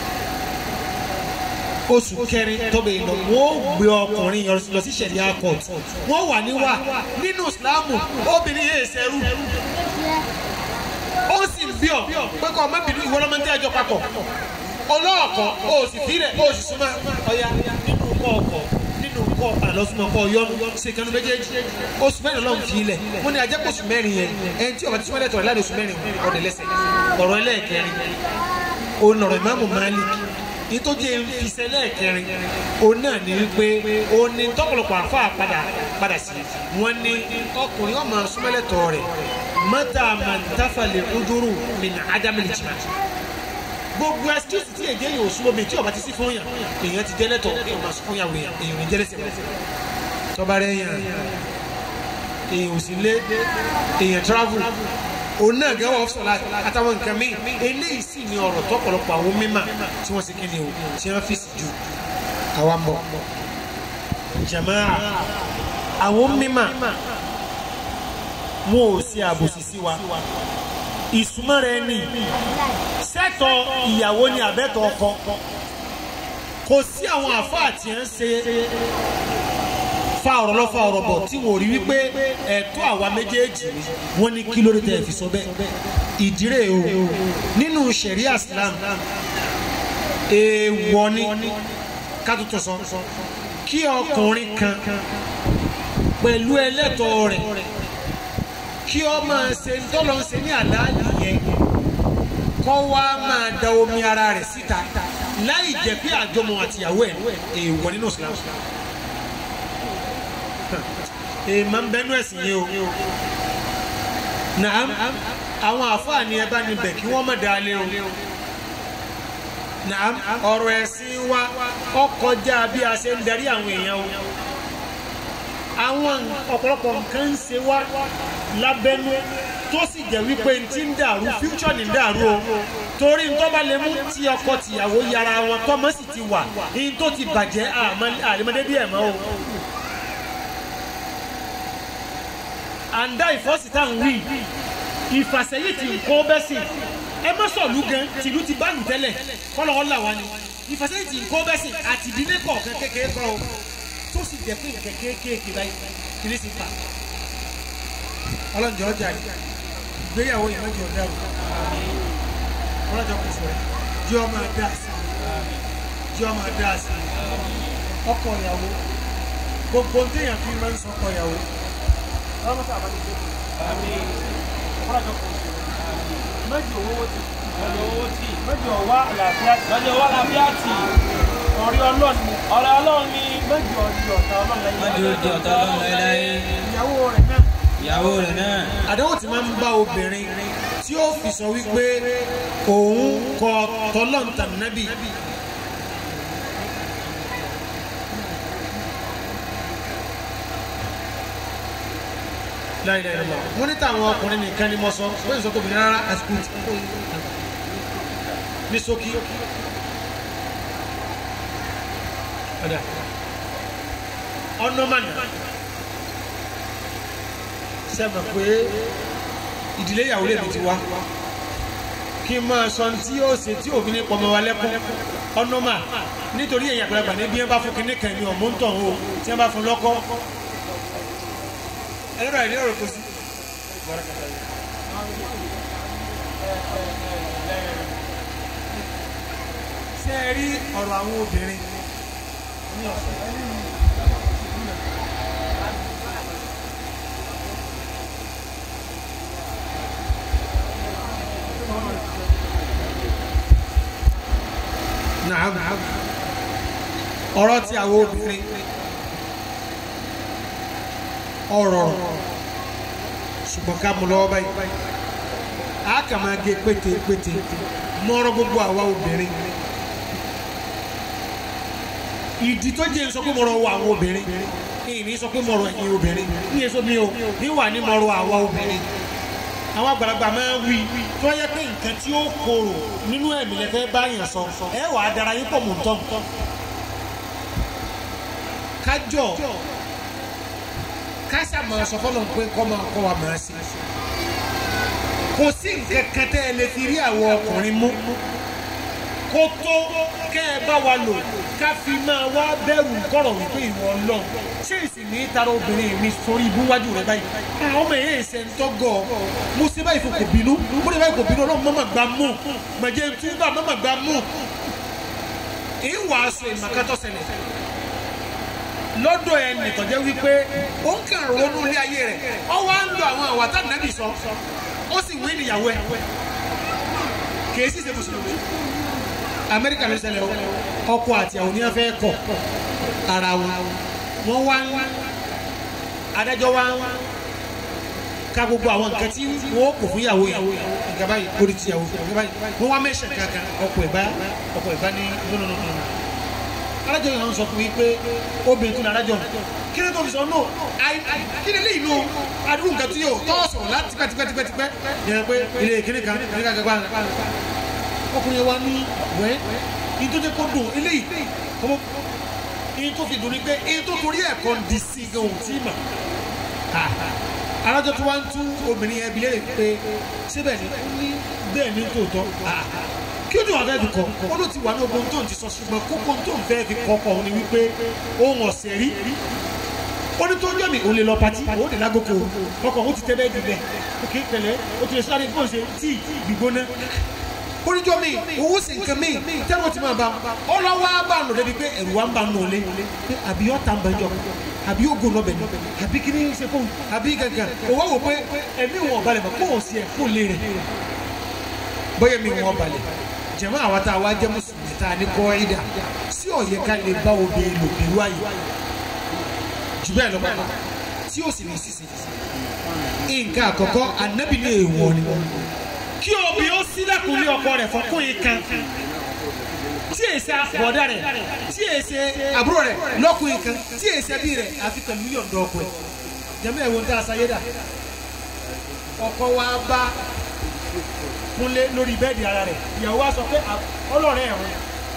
oṣù kẹrin tọ́bẹ̀ ìlọ wọ́n gbé ọkùnrin lọ sí sẹ̀ríà court wọ́n wà níwà nínú ìsìlámù obìnrin yẹn ṣẹrú ó sì ń bí ọ pé kọ́ ọmọbìnrin ìwọ lọ́mọ tí a jọ papọ̀ ọlọ́ọ̀kọ́ ó sì fi rẹ̀ ó sì súnmọ́ ọ̀ya nínú kọ́ ọkọ̀ nínú kọ́ àlọ́sùnmọ́ kọ́ yọnu ṣe kanu méjèèjì oṣù mẹ́rin lọ́hùn fi ilẹ̀ mo ní ajẹ́pọ̀ oṣù mẹ́rin yẹn ẹni tí ọba tí súnmọ́ lẹ́tọ̀ rẹ̀ láti oṣù mẹ́rin ọ̀dẹ̀ lẹ́sẹ̀ ọ̀rọ̀ ẹlẹ́ẹ̀kẹrin òun ọ̀rọ̀ ìmáàmù Malik ìtọ́jú ìfisẹ́ lẹ́ẹ̀kẹrin òun náà ní wípé òun ní tọ́pọ̀lọpọ̀ àfa padà padà sí wọn ní ọkùnrin ọmọ súnmọ́lẹ́tọ̀ rẹ̀ mọ́tà mọ̀ntàfàlẹ̀ ojúrù min ádámẹ́lì jìmá gbogbo excuse tí èdè yóò súnmọ́ mi tí ọba ti sí fún yàn èèyàn ti jẹ́lẹ́tọ̀ èèyàn máa fún yàwó yàn èèyàn jẹ́lẹ́sẹ̀ tọ́ba rẹ̀ yàn èèyàn ò sí lé èèyàn travel òun náà gẹ́wọ́ ọ̀fṣọ́lá àtàwọn nǹkan mi eléyìí sì ni ọ̀rọ̀ tọ́pọ̀lọpọ̀ àwọn mímà tí wọ́n ṣe kí ni o tí wọ́n fi sì ju àwa mọ̀ jamaa àwọn mímà wọn ò ṣe àbòsí sí wa ìsúnmọ́ rẹ ní sẹ́tọ̀ ìyàwó ni àbẹ́tọ̀ ọkọ kò sí àwọn àfáà tí ń ṣe fa ọ̀rọ̀ lọ fa ọ̀rọ̀ bọ̀ tí wọ́n rí wípé ẹ̀tọ́ àwa méjèèjì ni wọ́n ní kí lórí tẹ̀ fi sọ bẹ́ẹ̀ ìdírè o nínú ṣẹ̀ríà Islam èèwọ̀ ni kátútù sọ kí ọkùnrin kan pẹ̀lú ẹlẹ́tọ̀ọ́ rẹ̀ kí ọ máa ṣe tọ́lọ́ ń ṣe ní àdáàlì yẹn kọ́ wá máa da omi ara rẹ̀ síta láì jẹ́ pé àjọmọ̀ àtìyàwó ẹ̀ èèwọ̀ nínú Islam èèmọ̀ ń bẹ́nu ẹ̀sìn yìí o naam àwọn àfáàní ẹ bá níbẹ̀ kí wọ́n má da lé o naam ọ̀rọ̀ ẹ̀sìn wa ó kọjá bí a ṣe ń darí àwọn èèyàn o àwọn ọ̀pọ̀lọpọ̀ nǹkan ń ṣe wá lábẹ́nú tó sì jẹ́ wípé n ti ń dàrú future ní dàrú o torí n tó bá lè mú tí ọkọ tìyàwó yára wọn tọ́mọ sì ti wà n tó ti bàjẹ́ àlèmọ́dé bí ẹ̀ mọ́ o. àǹdá ìfọ́sítà ń wí ìfàsẹ́yìn tí nǹkan bẹ́ sí ẹ má sọ̀lú gan tìlú ti bánu tẹ́lẹ̀ kọ́lọ́kọ́ là wá ni ìfàsẹ́yìn tí nǹkan bẹ́ sí àti ìdílé kọ̀ọ̀kan kékeré kan o tó sì jẹ́ pé nǹkan kéékèèké báyìí kìlí sí fa. ọlọ́njọ́ ọjà yìí ìgbéyàwó yìí mẹ́jọ dẹ́rù ọlọ́jọ́ kò sọ jí ọmọ adá sí jí ọmọ adá sí ọkọ ìyàwó gbogbo téèyàn fi máa ń sọ ọkọ ìyàwó ọlọ́mọ sábà ní ìjọba ọlọ́jọ́ kò sọ mẹ́jọ owó ti mẹ́jọ wá àlàáfíà lọ́jọ́ wà lábíà tì ọ̀rí ọlọ́ọ̀ni ọ̀rẹ́ ọlọ́run ni mẹ́jọ ọdí ọ̀tá ọlọ́ọ̀ni mọ́jú di ọ̀tá ọlọ́run láéláé ìyàwó rẹ̀ náà ìyàwó rẹ̀ náà àdéhùn tí máa ń bá obìnrin tí ó fi sọ wípé òun kọ tọlọ́ǹtà nábì láìláìlọ wọn ní táwọn ọkùnrin nìkan ni mo sọ pé ìsọ tóbi rárá àsìkò tí ní ṣókí ọ̀dà ọ̀nà mànà sẹ́mi pé ìdílé ìyàwó lè mi ti wá kí n máa sọ tí yóò ṣe tí òfin ní pọmọ wa lẹ́kún ọ̀nà mà nítorí èyàn àgbàlagbà ní bí wọ́n bá fún kinní kan ní ọ̀mú ń tàn o tí wọ́n bá fún lọ́kọ́ ẹlẹ́rọ àìní ọ̀rọ̀ kò sí. ṣé ẹ rí ọ̀rọ̀ àwọn obìnrin Naam. ọ̀rọ̀ tí àwọn obìnrin ọ̀rọ̀ ṣùgbọ́n ká mú lọ́wọ́ báyìí a kà máa gé pété pété mọ́rọ́ gbogbo àwa obìnrin ìdí tó jẹ́ sọ pé mọ̀rọ̀ wọ àwọn obìnrin ìní sọ pé mọ̀rọ̀ ẹ̀yin obìnrin ní èso mi ò ní wà ní mọ̀rọ̀ àwa obìnrin àwọn àgbàlagbà máa ń wí tó yẹ pé nǹkan tí ó korò nínú ẹ̀mí lẹ fẹ́ bá yàn sọ ẹ wàá dara yín pọ̀ mọ́ tán kájọ kásá máa sọ fọlọ́n pé kọ́ máa kọ́ wa máa ṣe kò sí nǹkan kan tẹ́ ẹ lè fi rí àwọn ọkùnrin mú kó tó kẹ́ ẹ bá wa lò ká fi máa wá bẹ̀rù kọ̀rọ̀ wípé ìwọ ọlọ́run ṣé ìsìn ní tara obìnrin mi sórí ibú wájú rẹ báyìí àwọn ọmọ yẹn ṣe ń tọ́gọ̀ mo ṣe báyìí fún kò bínú mo ṣe báyìí kò bínú ọlọ́run mọ́mọ́ gbà mú mọ̀jẹ̀ túbà mọ́mọ́ gbà mú ìwàásù ìmọ̀kátọ́ ṣẹlẹ̀ lọ́dọ̀ ẹ nìtọ́jẹ́ wípé ó ń kàn ronú ilé ayé rẹ̀ ọ wá ń lo àwọn àwàtà nàbì sọ ó sì wí níyàwó ẹ kì í sì ṣe mùsùlùmí amẹ́ríkà ló ṣẹlẹ̀ o ọkọ àti àwọn oníyàn fẹ́ kọ̀ ara wọn wọ́n wá ń adájọ́ wá ń ka gbogbo àwọn nǹkan tí wọ́n kò fún ìyàwó yìí nǹkan báyìí orí ti ìyàwó nǹkan báyìí wọ́n wá mẹ́sẹ̀ kankan ọkọ̀ ìbá ọkọ̀ ìbá ní nínú adájọ́ yìí wọ́n sọ fún mi pé obìnrin tó ní adájọ́ kí ni tó fi sọ no kí ni léyìn no adúgbò nǹkan tí yóò tọ́ sọ̀rọ̀ láti pẹ́tipẹ́tipẹ́ yẹn pé ilé ìkíní kan ìkíní kan gbàgbà ọkùnrin wa ní wẹ́ ní tó jẹ́ kó dùn eléyìí kọ́mọ́ ní tó fi dùn ní pé ní tó torí ẹ̀kọ́ di sí gan ohun tí mà adájọ́ tó wá ń tú obìnrin yẹn bi léèrè pé síbẹ̀ ni bẹ́ẹ̀ ni tòótọ́ kí ó dùn wá fẹ́ fi kọ́ ó ló ti wà ní ogun tó ń ti sọ ṣùgbọ́n kókó tó ń fẹ́ fi kọ́ kọ́ ni wípé ohun ọ̀sẹ̀ rí ó ní tó ń jọ̀mí òun lè lọ pati òun lè lágòkò ọkọ̀ òun ti tẹ́ bẹ́ẹ̀ dùbẹ̀ òkè pẹ̀lẹ́ ó ti lè sáré kó ṣe tíì gbígbóná oníjọ́ mi owó sì nǹkan mi tẹ́lẹ̀ tí máa bá ọlọ́wọ́ bá nù débi pé ẹ̀rù wa ń bá nù lé pé àbí ọ̀tá ń bẹ jọ àbí ó gùn lọ́bẹ̀ ni àbí kí ni ṣe fóun àbí gàgà òwò wò pé ẹ̀mí wọn balẹ̀ mọ̀ kó o sì ẹ̀ kó lé rẹ̀ bóyá mi wọn balẹ̀ jẹ̀mọ́ àwa tá a wá jẹ́ mùsùlùmí tá a ní kọ́ ẹ̀dá sí ọ̀yẹ́ ká lè bá obìnrin lò pẹ̀lú àyè jù bẹ́ẹ̀ lọ́pàá tí ó sì ní sísè nǹkan àkọ́kọ́ ànábì ní èèwọ̀ ni kí obìnrin ó sílẹ̀kùn ní ọkọ rẹ̀ fọkùnrin kan tí èsì àbọ̀dá rẹ̀ tí èsì àbúrò rẹ̀ lọ́kùnrin kan tí èsì ẹbí rẹ̀ àfi pẹ̀lú yọ̀ǹda ọkọ ẹ̀ jẹ́mọ́ ẹ̀wọ̀n tá a sáyé dà ọkọ wa bá kúnlé lórí bẹ́ẹ̀dì ara rẹ̀ ìyàwó wa sọ pé ọlọ́rẹ̀ ẹ̀wọ̀n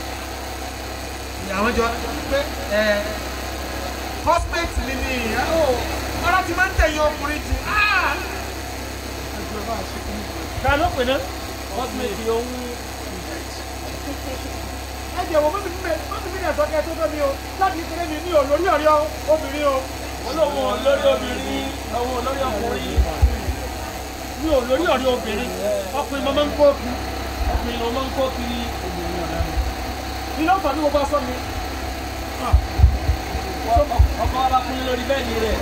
ìyàwó jọ pé ẹ̀ hosmate mi ni ìyàwó ọ̀rọ̀ ti máa ń tẹ̀yìn ọkùnrin jù ta ló pè ná. Cosmate ohun ẹ jẹ́ wo mọ́tò mímẹ́ mọ́tò mímẹ́ sọ́kẹ́ tó tó mi o láti ìpínlẹ̀ mi ní o lórí ọ̀rẹ́ obìnrin o. olóhùn olórí obìnrin ohun olórí ọkùnrin mi ò lórí ọ̀rẹ́ obìnrin ọkùnrin máa ń kó kú ọkùnrin ló máa ń kó kiri ní ló fà ní gbogbo aṣọ mi. ọkọ wa bá kún lórí bẹ́ẹ̀dì rẹ̀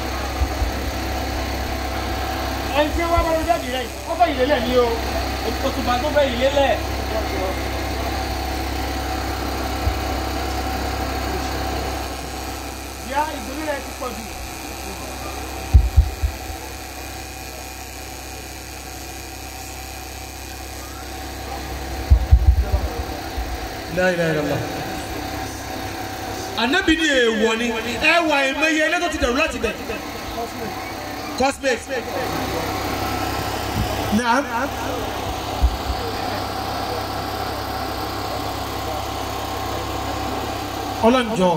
ẹni tí wọ́n bá lórí bẹ́ẹ̀dì rẹ̀ ó fẹ́ ìlélẹ̀ ní o. òtùbà tó fẹ́ ìlélẹ̀ ìyá ìgbòrí rẹ̀ ti pọ̀ jù. La ilaha illallah. Ànábì ní èèwọ̀ ni ẹwà ìmọye ẹlẹ́tọ̀ ti dẹ̀rù láti bẹ̀. Cosmate. Naam. ọlọ́njọ́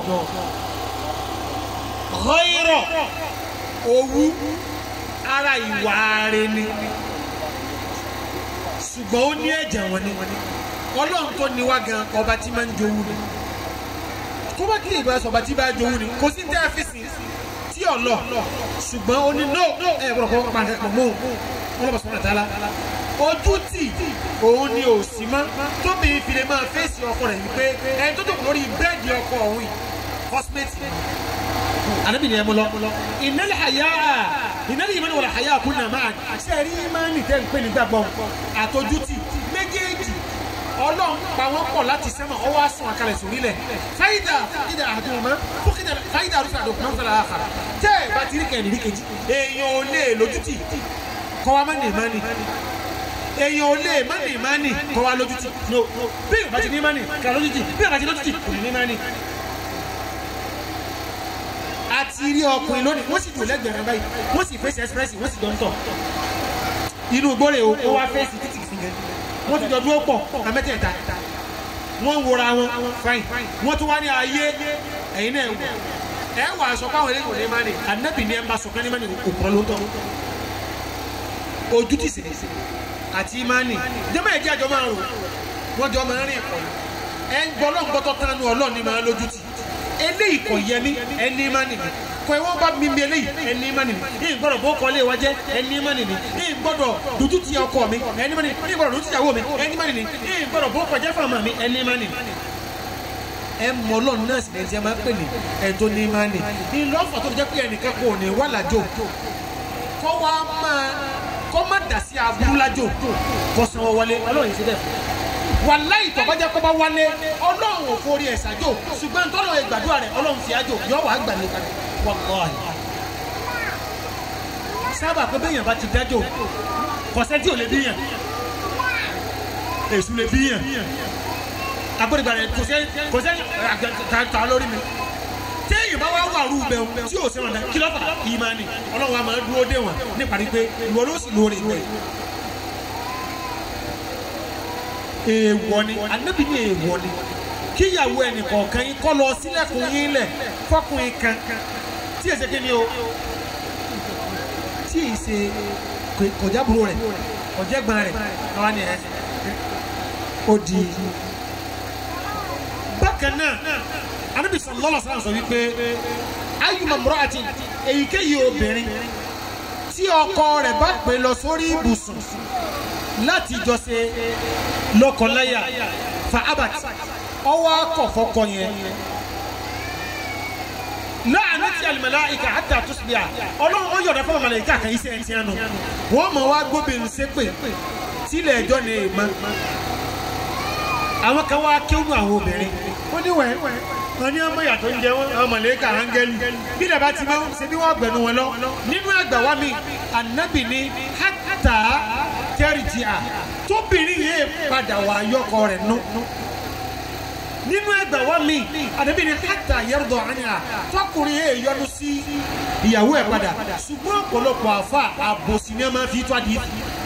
ghayra owú ara ìwà rẹ̀ ni ṣùgbọ́n ó ní ẹ̀jẹ̀ wọn ni ọlọ́run tó ní wá gan ọba tí máa ń jowú ni kó bá kí ìgbà sọ̀bà tí bá jowú ni kò sí tẹ́ fi sìn tí ò lọ ṣùgbọ́n ó ní no ẹ gbọ́dọ̀ kọ́ pàǹkẹ́ pọ̀ mọ́ wọn lọ́ba sọ̀rọ̀ tààlà ojú tì òun ni ò sí mọ́ tóbi ìfìlẹ̀ máa fèsì ọkọ rẹ̀ wípé ẹni tó dòkò lórí bẹ́ẹ̀dì ọkọ ọ̀hún yìí cosmetics anabi ni ẹ mú lọ ìnálẹ àyà ìnálẹ ìmọ̀ ni wọ̀lẹ̀ àyà kún náà máa ṣe rí ìmánì tẹ́ ń pè ní gbàgbọ́ àtọ́jútì méjèèjì ọlọ́run pa wọ́n pọ̀ láti sẹ́mọ̀ ọwọ́ àsùn àkàlẹ̀ sórílẹ̀ fáyidà fúkìdà àdùnmọ́ fúkìdà fáyidà àrùsà àdùnmọ́ fúnra àkàrà tẹ́ ẹ̀ bá ti rí kẹ́ni rí kejì èèyàn ò lè lójútì kọ́ wa má ní ìmánì èèyàn ò lè má ní ìmánì kọ́ wa lójútì no bí ìbá ti ní ìmánì kà lójútì bí ìbá ti lójútì kò ní ní ìmánì àti rí ọkùnrin lónìí wọ́n sì dùn lẹ́gbẹ̀rẹ̀ báyìí wọ́n sì fèsì express wọ́n sì jọ ń tọ̀ inú gbọ́rẹ̀ o ó wá fèsì títì sí gẹ̀ wọ́n ti jọ dúró pọ̀ àmẹ́tẹ̀ẹ̀ta wọ́n ń wora wọn fine wọ́n tún wá ní ayé ẹ̀yin náà wò ẹ wà aṣọ káwọn eléyìí ò ní má ní ànábì ní ẹ bá sọ kẹ́ni má ní òkúrọ̀ ló ń tọ́ ojú ti sè àti ìmánì jẹ́mọ̀ ẹ̀jẹ̀ àjọ máa rò wọ́n jọ máa rìn pọ̀ ẹ̀ ń gbọ́ lọ́ngbọ́tọ̀ tánu ọlọ́ọ̀ni máa lójú tì eléyìí kò yẹ ní ẹni má nìyí kò ẹ wọ́n bá mi mi eléyìí ẹni má nìyí ní gbọ́dọ̀ bó kọ́lé wa jẹ́ ẹni má nìyí ní gbọ́dọ̀ dúdú ti ọkọ mi ẹni má nìyí ní gbọ́dọ̀ dúdú ti ìyàwó mi ẹni má nìyí ní gbọ́dọ̀ bó kọjá fún àmà mi ẹni má nìyí. ẹ mọ ọlọ́run náà sì lẹ́sẹ̀ máa ń pè ní ẹ̀tọ́ ní má nì ní lọ́fọ̀ tó fi jẹ́ pé ẹnìkan kò ní wà lájò kọ́ wa máa kọ́ má dà sí aburú lájò kọ́ sanwó wọlé ọlọ́run yìí ti dẹ̀ fún wàláyì tó bá jẹ́ kó bá wálé ọlọ́run ò forí ẹ̀ ṣàjò ṣùgbọ́n tọ́lọ̀ ẹ̀ gbàdúrà rẹ̀ ọlọ́run fi àjò yọ wàá gbà ní kalẹ̀ wàláyì. sábà pé bẹ́yàn bá ti dájò kọ̀sẹ́ tí ò lè bíyàn èṣù lè bíyàn agbódegbà rẹ̀ kọ̀sẹ́ kọ̀sẹ́ ta lórí mi téèyàn bá wá wà rú bẹ́ẹ̀ tí ò sẹ́wọ̀n dá kí lọ́fà ìmánì ọlọ́run wa máa dúró dé wọn níparí pé ìwọ ló sì lóore ìgbẹ́ èèwọ̀ ni anabi ní èèwọ̀ ni kíyàwó ẹnì kọ̀ọ̀kan yín kọ́ lọ sílẹ̀kùn yín lẹ̀ fọkùnrin kan tí èsè kí ni o tí èsè kọjábúrò rẹ̀ kọjẹ́gbọ́n rẹ̀ káwá ni ẹ̀ ó di. bákan náà anabi sallallahu alaihi wasallam sọ wípé ayyuma imra'atin èyíkéyìí obìnrin tí ọkọ rẹ̀ bá pè lọ sórí ibùsùn láti jọ ṣe lọ́kọláya fa abat ọwọ́ akọ̀fọ́kọ yẹn láàánú ti alimalaika hata tusbiya ọlọ́run ó yọ̀dọ̀ fún malayika kan iṣẹ́ ẹ̀ tiẹ̀ nù wọ́n mọ̀ wá gbóbìnrin ṣépè sílẹ̀ ẹjọ́ ni èèmọ̀ àwọn kan wá kéwù àwọn obìnrin wọ́n ní wẹ̀ wọ́n ní ọmọ yàtọ̀ ń jẹ wọn àwọn malayika áńgẹ́lì bí dàbá ti máa ń ṣe bí wọ́n gbẹ̀nu wọn lọ nínú ẹgbàá wa mi ànábì ní hata tẹ́rìtì à tóbìnrin yẹn padà wà yọkọ rẹ̀ nù. nínú ẹgbẹ́ wa mi àdébí ni hàtà yẹ́rọ̀dọ̀ àníyà tọkùnrin yẹn yọnu sí ìyàwó ẹ̀ padà ṣùgbọ́n ọ̀pọ̀lọpọ̀ àfa àbòsí ni ẹ máa fi tó àdìyẹ.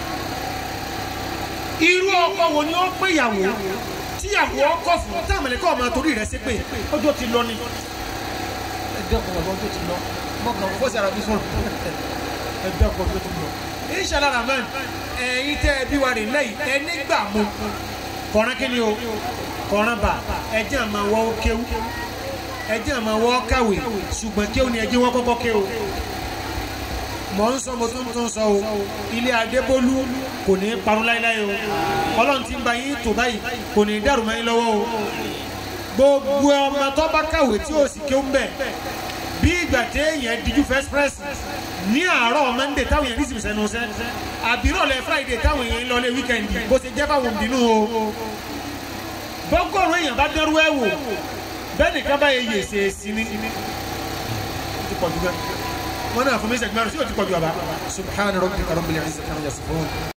irú ọkọ wo ni ó pé ìyàwó tíyàwó ọkọ fún táwọn ẹ̀lẹ́kọ̀ ọmọ torí rẹ̀ ṣe pé ọjọ́ ti lọ ni. ẹ dẹ́kun ọ̀gbọ́n tó ti lọ mọ̀kàn fọ́sẹ̀ àràbí sọ̀rọ̀ ẹ dẹ́kun ọ̀gbọ́n tó ti lọ. inshallah rahman ẹ̀yin tẹ́ ẹ bí wa rè lẹ́yìn ẹ nígbà mu kọ̀ọ̀rán kí ni o kọ̀ọ̀rán bá ẹjẹ́ àmọ́ wọ́ kéwú ẹjẹ́ àmọ́ wọ́ kàwé ṣùgbọ́n kéwú ni ẹjẹ́ wọ́n kọ́kọ́ kéwú mọ̀ ń sọ mo tún tún sọ o ilé adébólú kò ní parun láéláé o ọlọ́run ti ń ba yín tó báyìí kò ní dàrú mọ́ yín lọ́wọ́ o gbogbo ọmọ tó bá kàwé tí ó sì kéwú bẹ̀ bí ìgbà téèyàn díjú first press ní àárọ̀ monday táwọn èèyàn nísìsiyìí sẹ́nu sẹ́ àbírọ̀lẹ̀ friday táwọn èèyàn ń lọlé weekend bó ṣe jẹ́ fáwọn òbínú o bọ́gọ́rùn èèyàn bá dẹ́rú ẹ̀ wò bẹ́ẹ̀ nìkan bá yẹ yèsè sí ni ó ti pọ̀ jù gan wọn náà fún mi sẹ́gbẹ́rún sí ó ti pọ̀ jù àbá subhana rabbika rabbil izzati amma yasifun.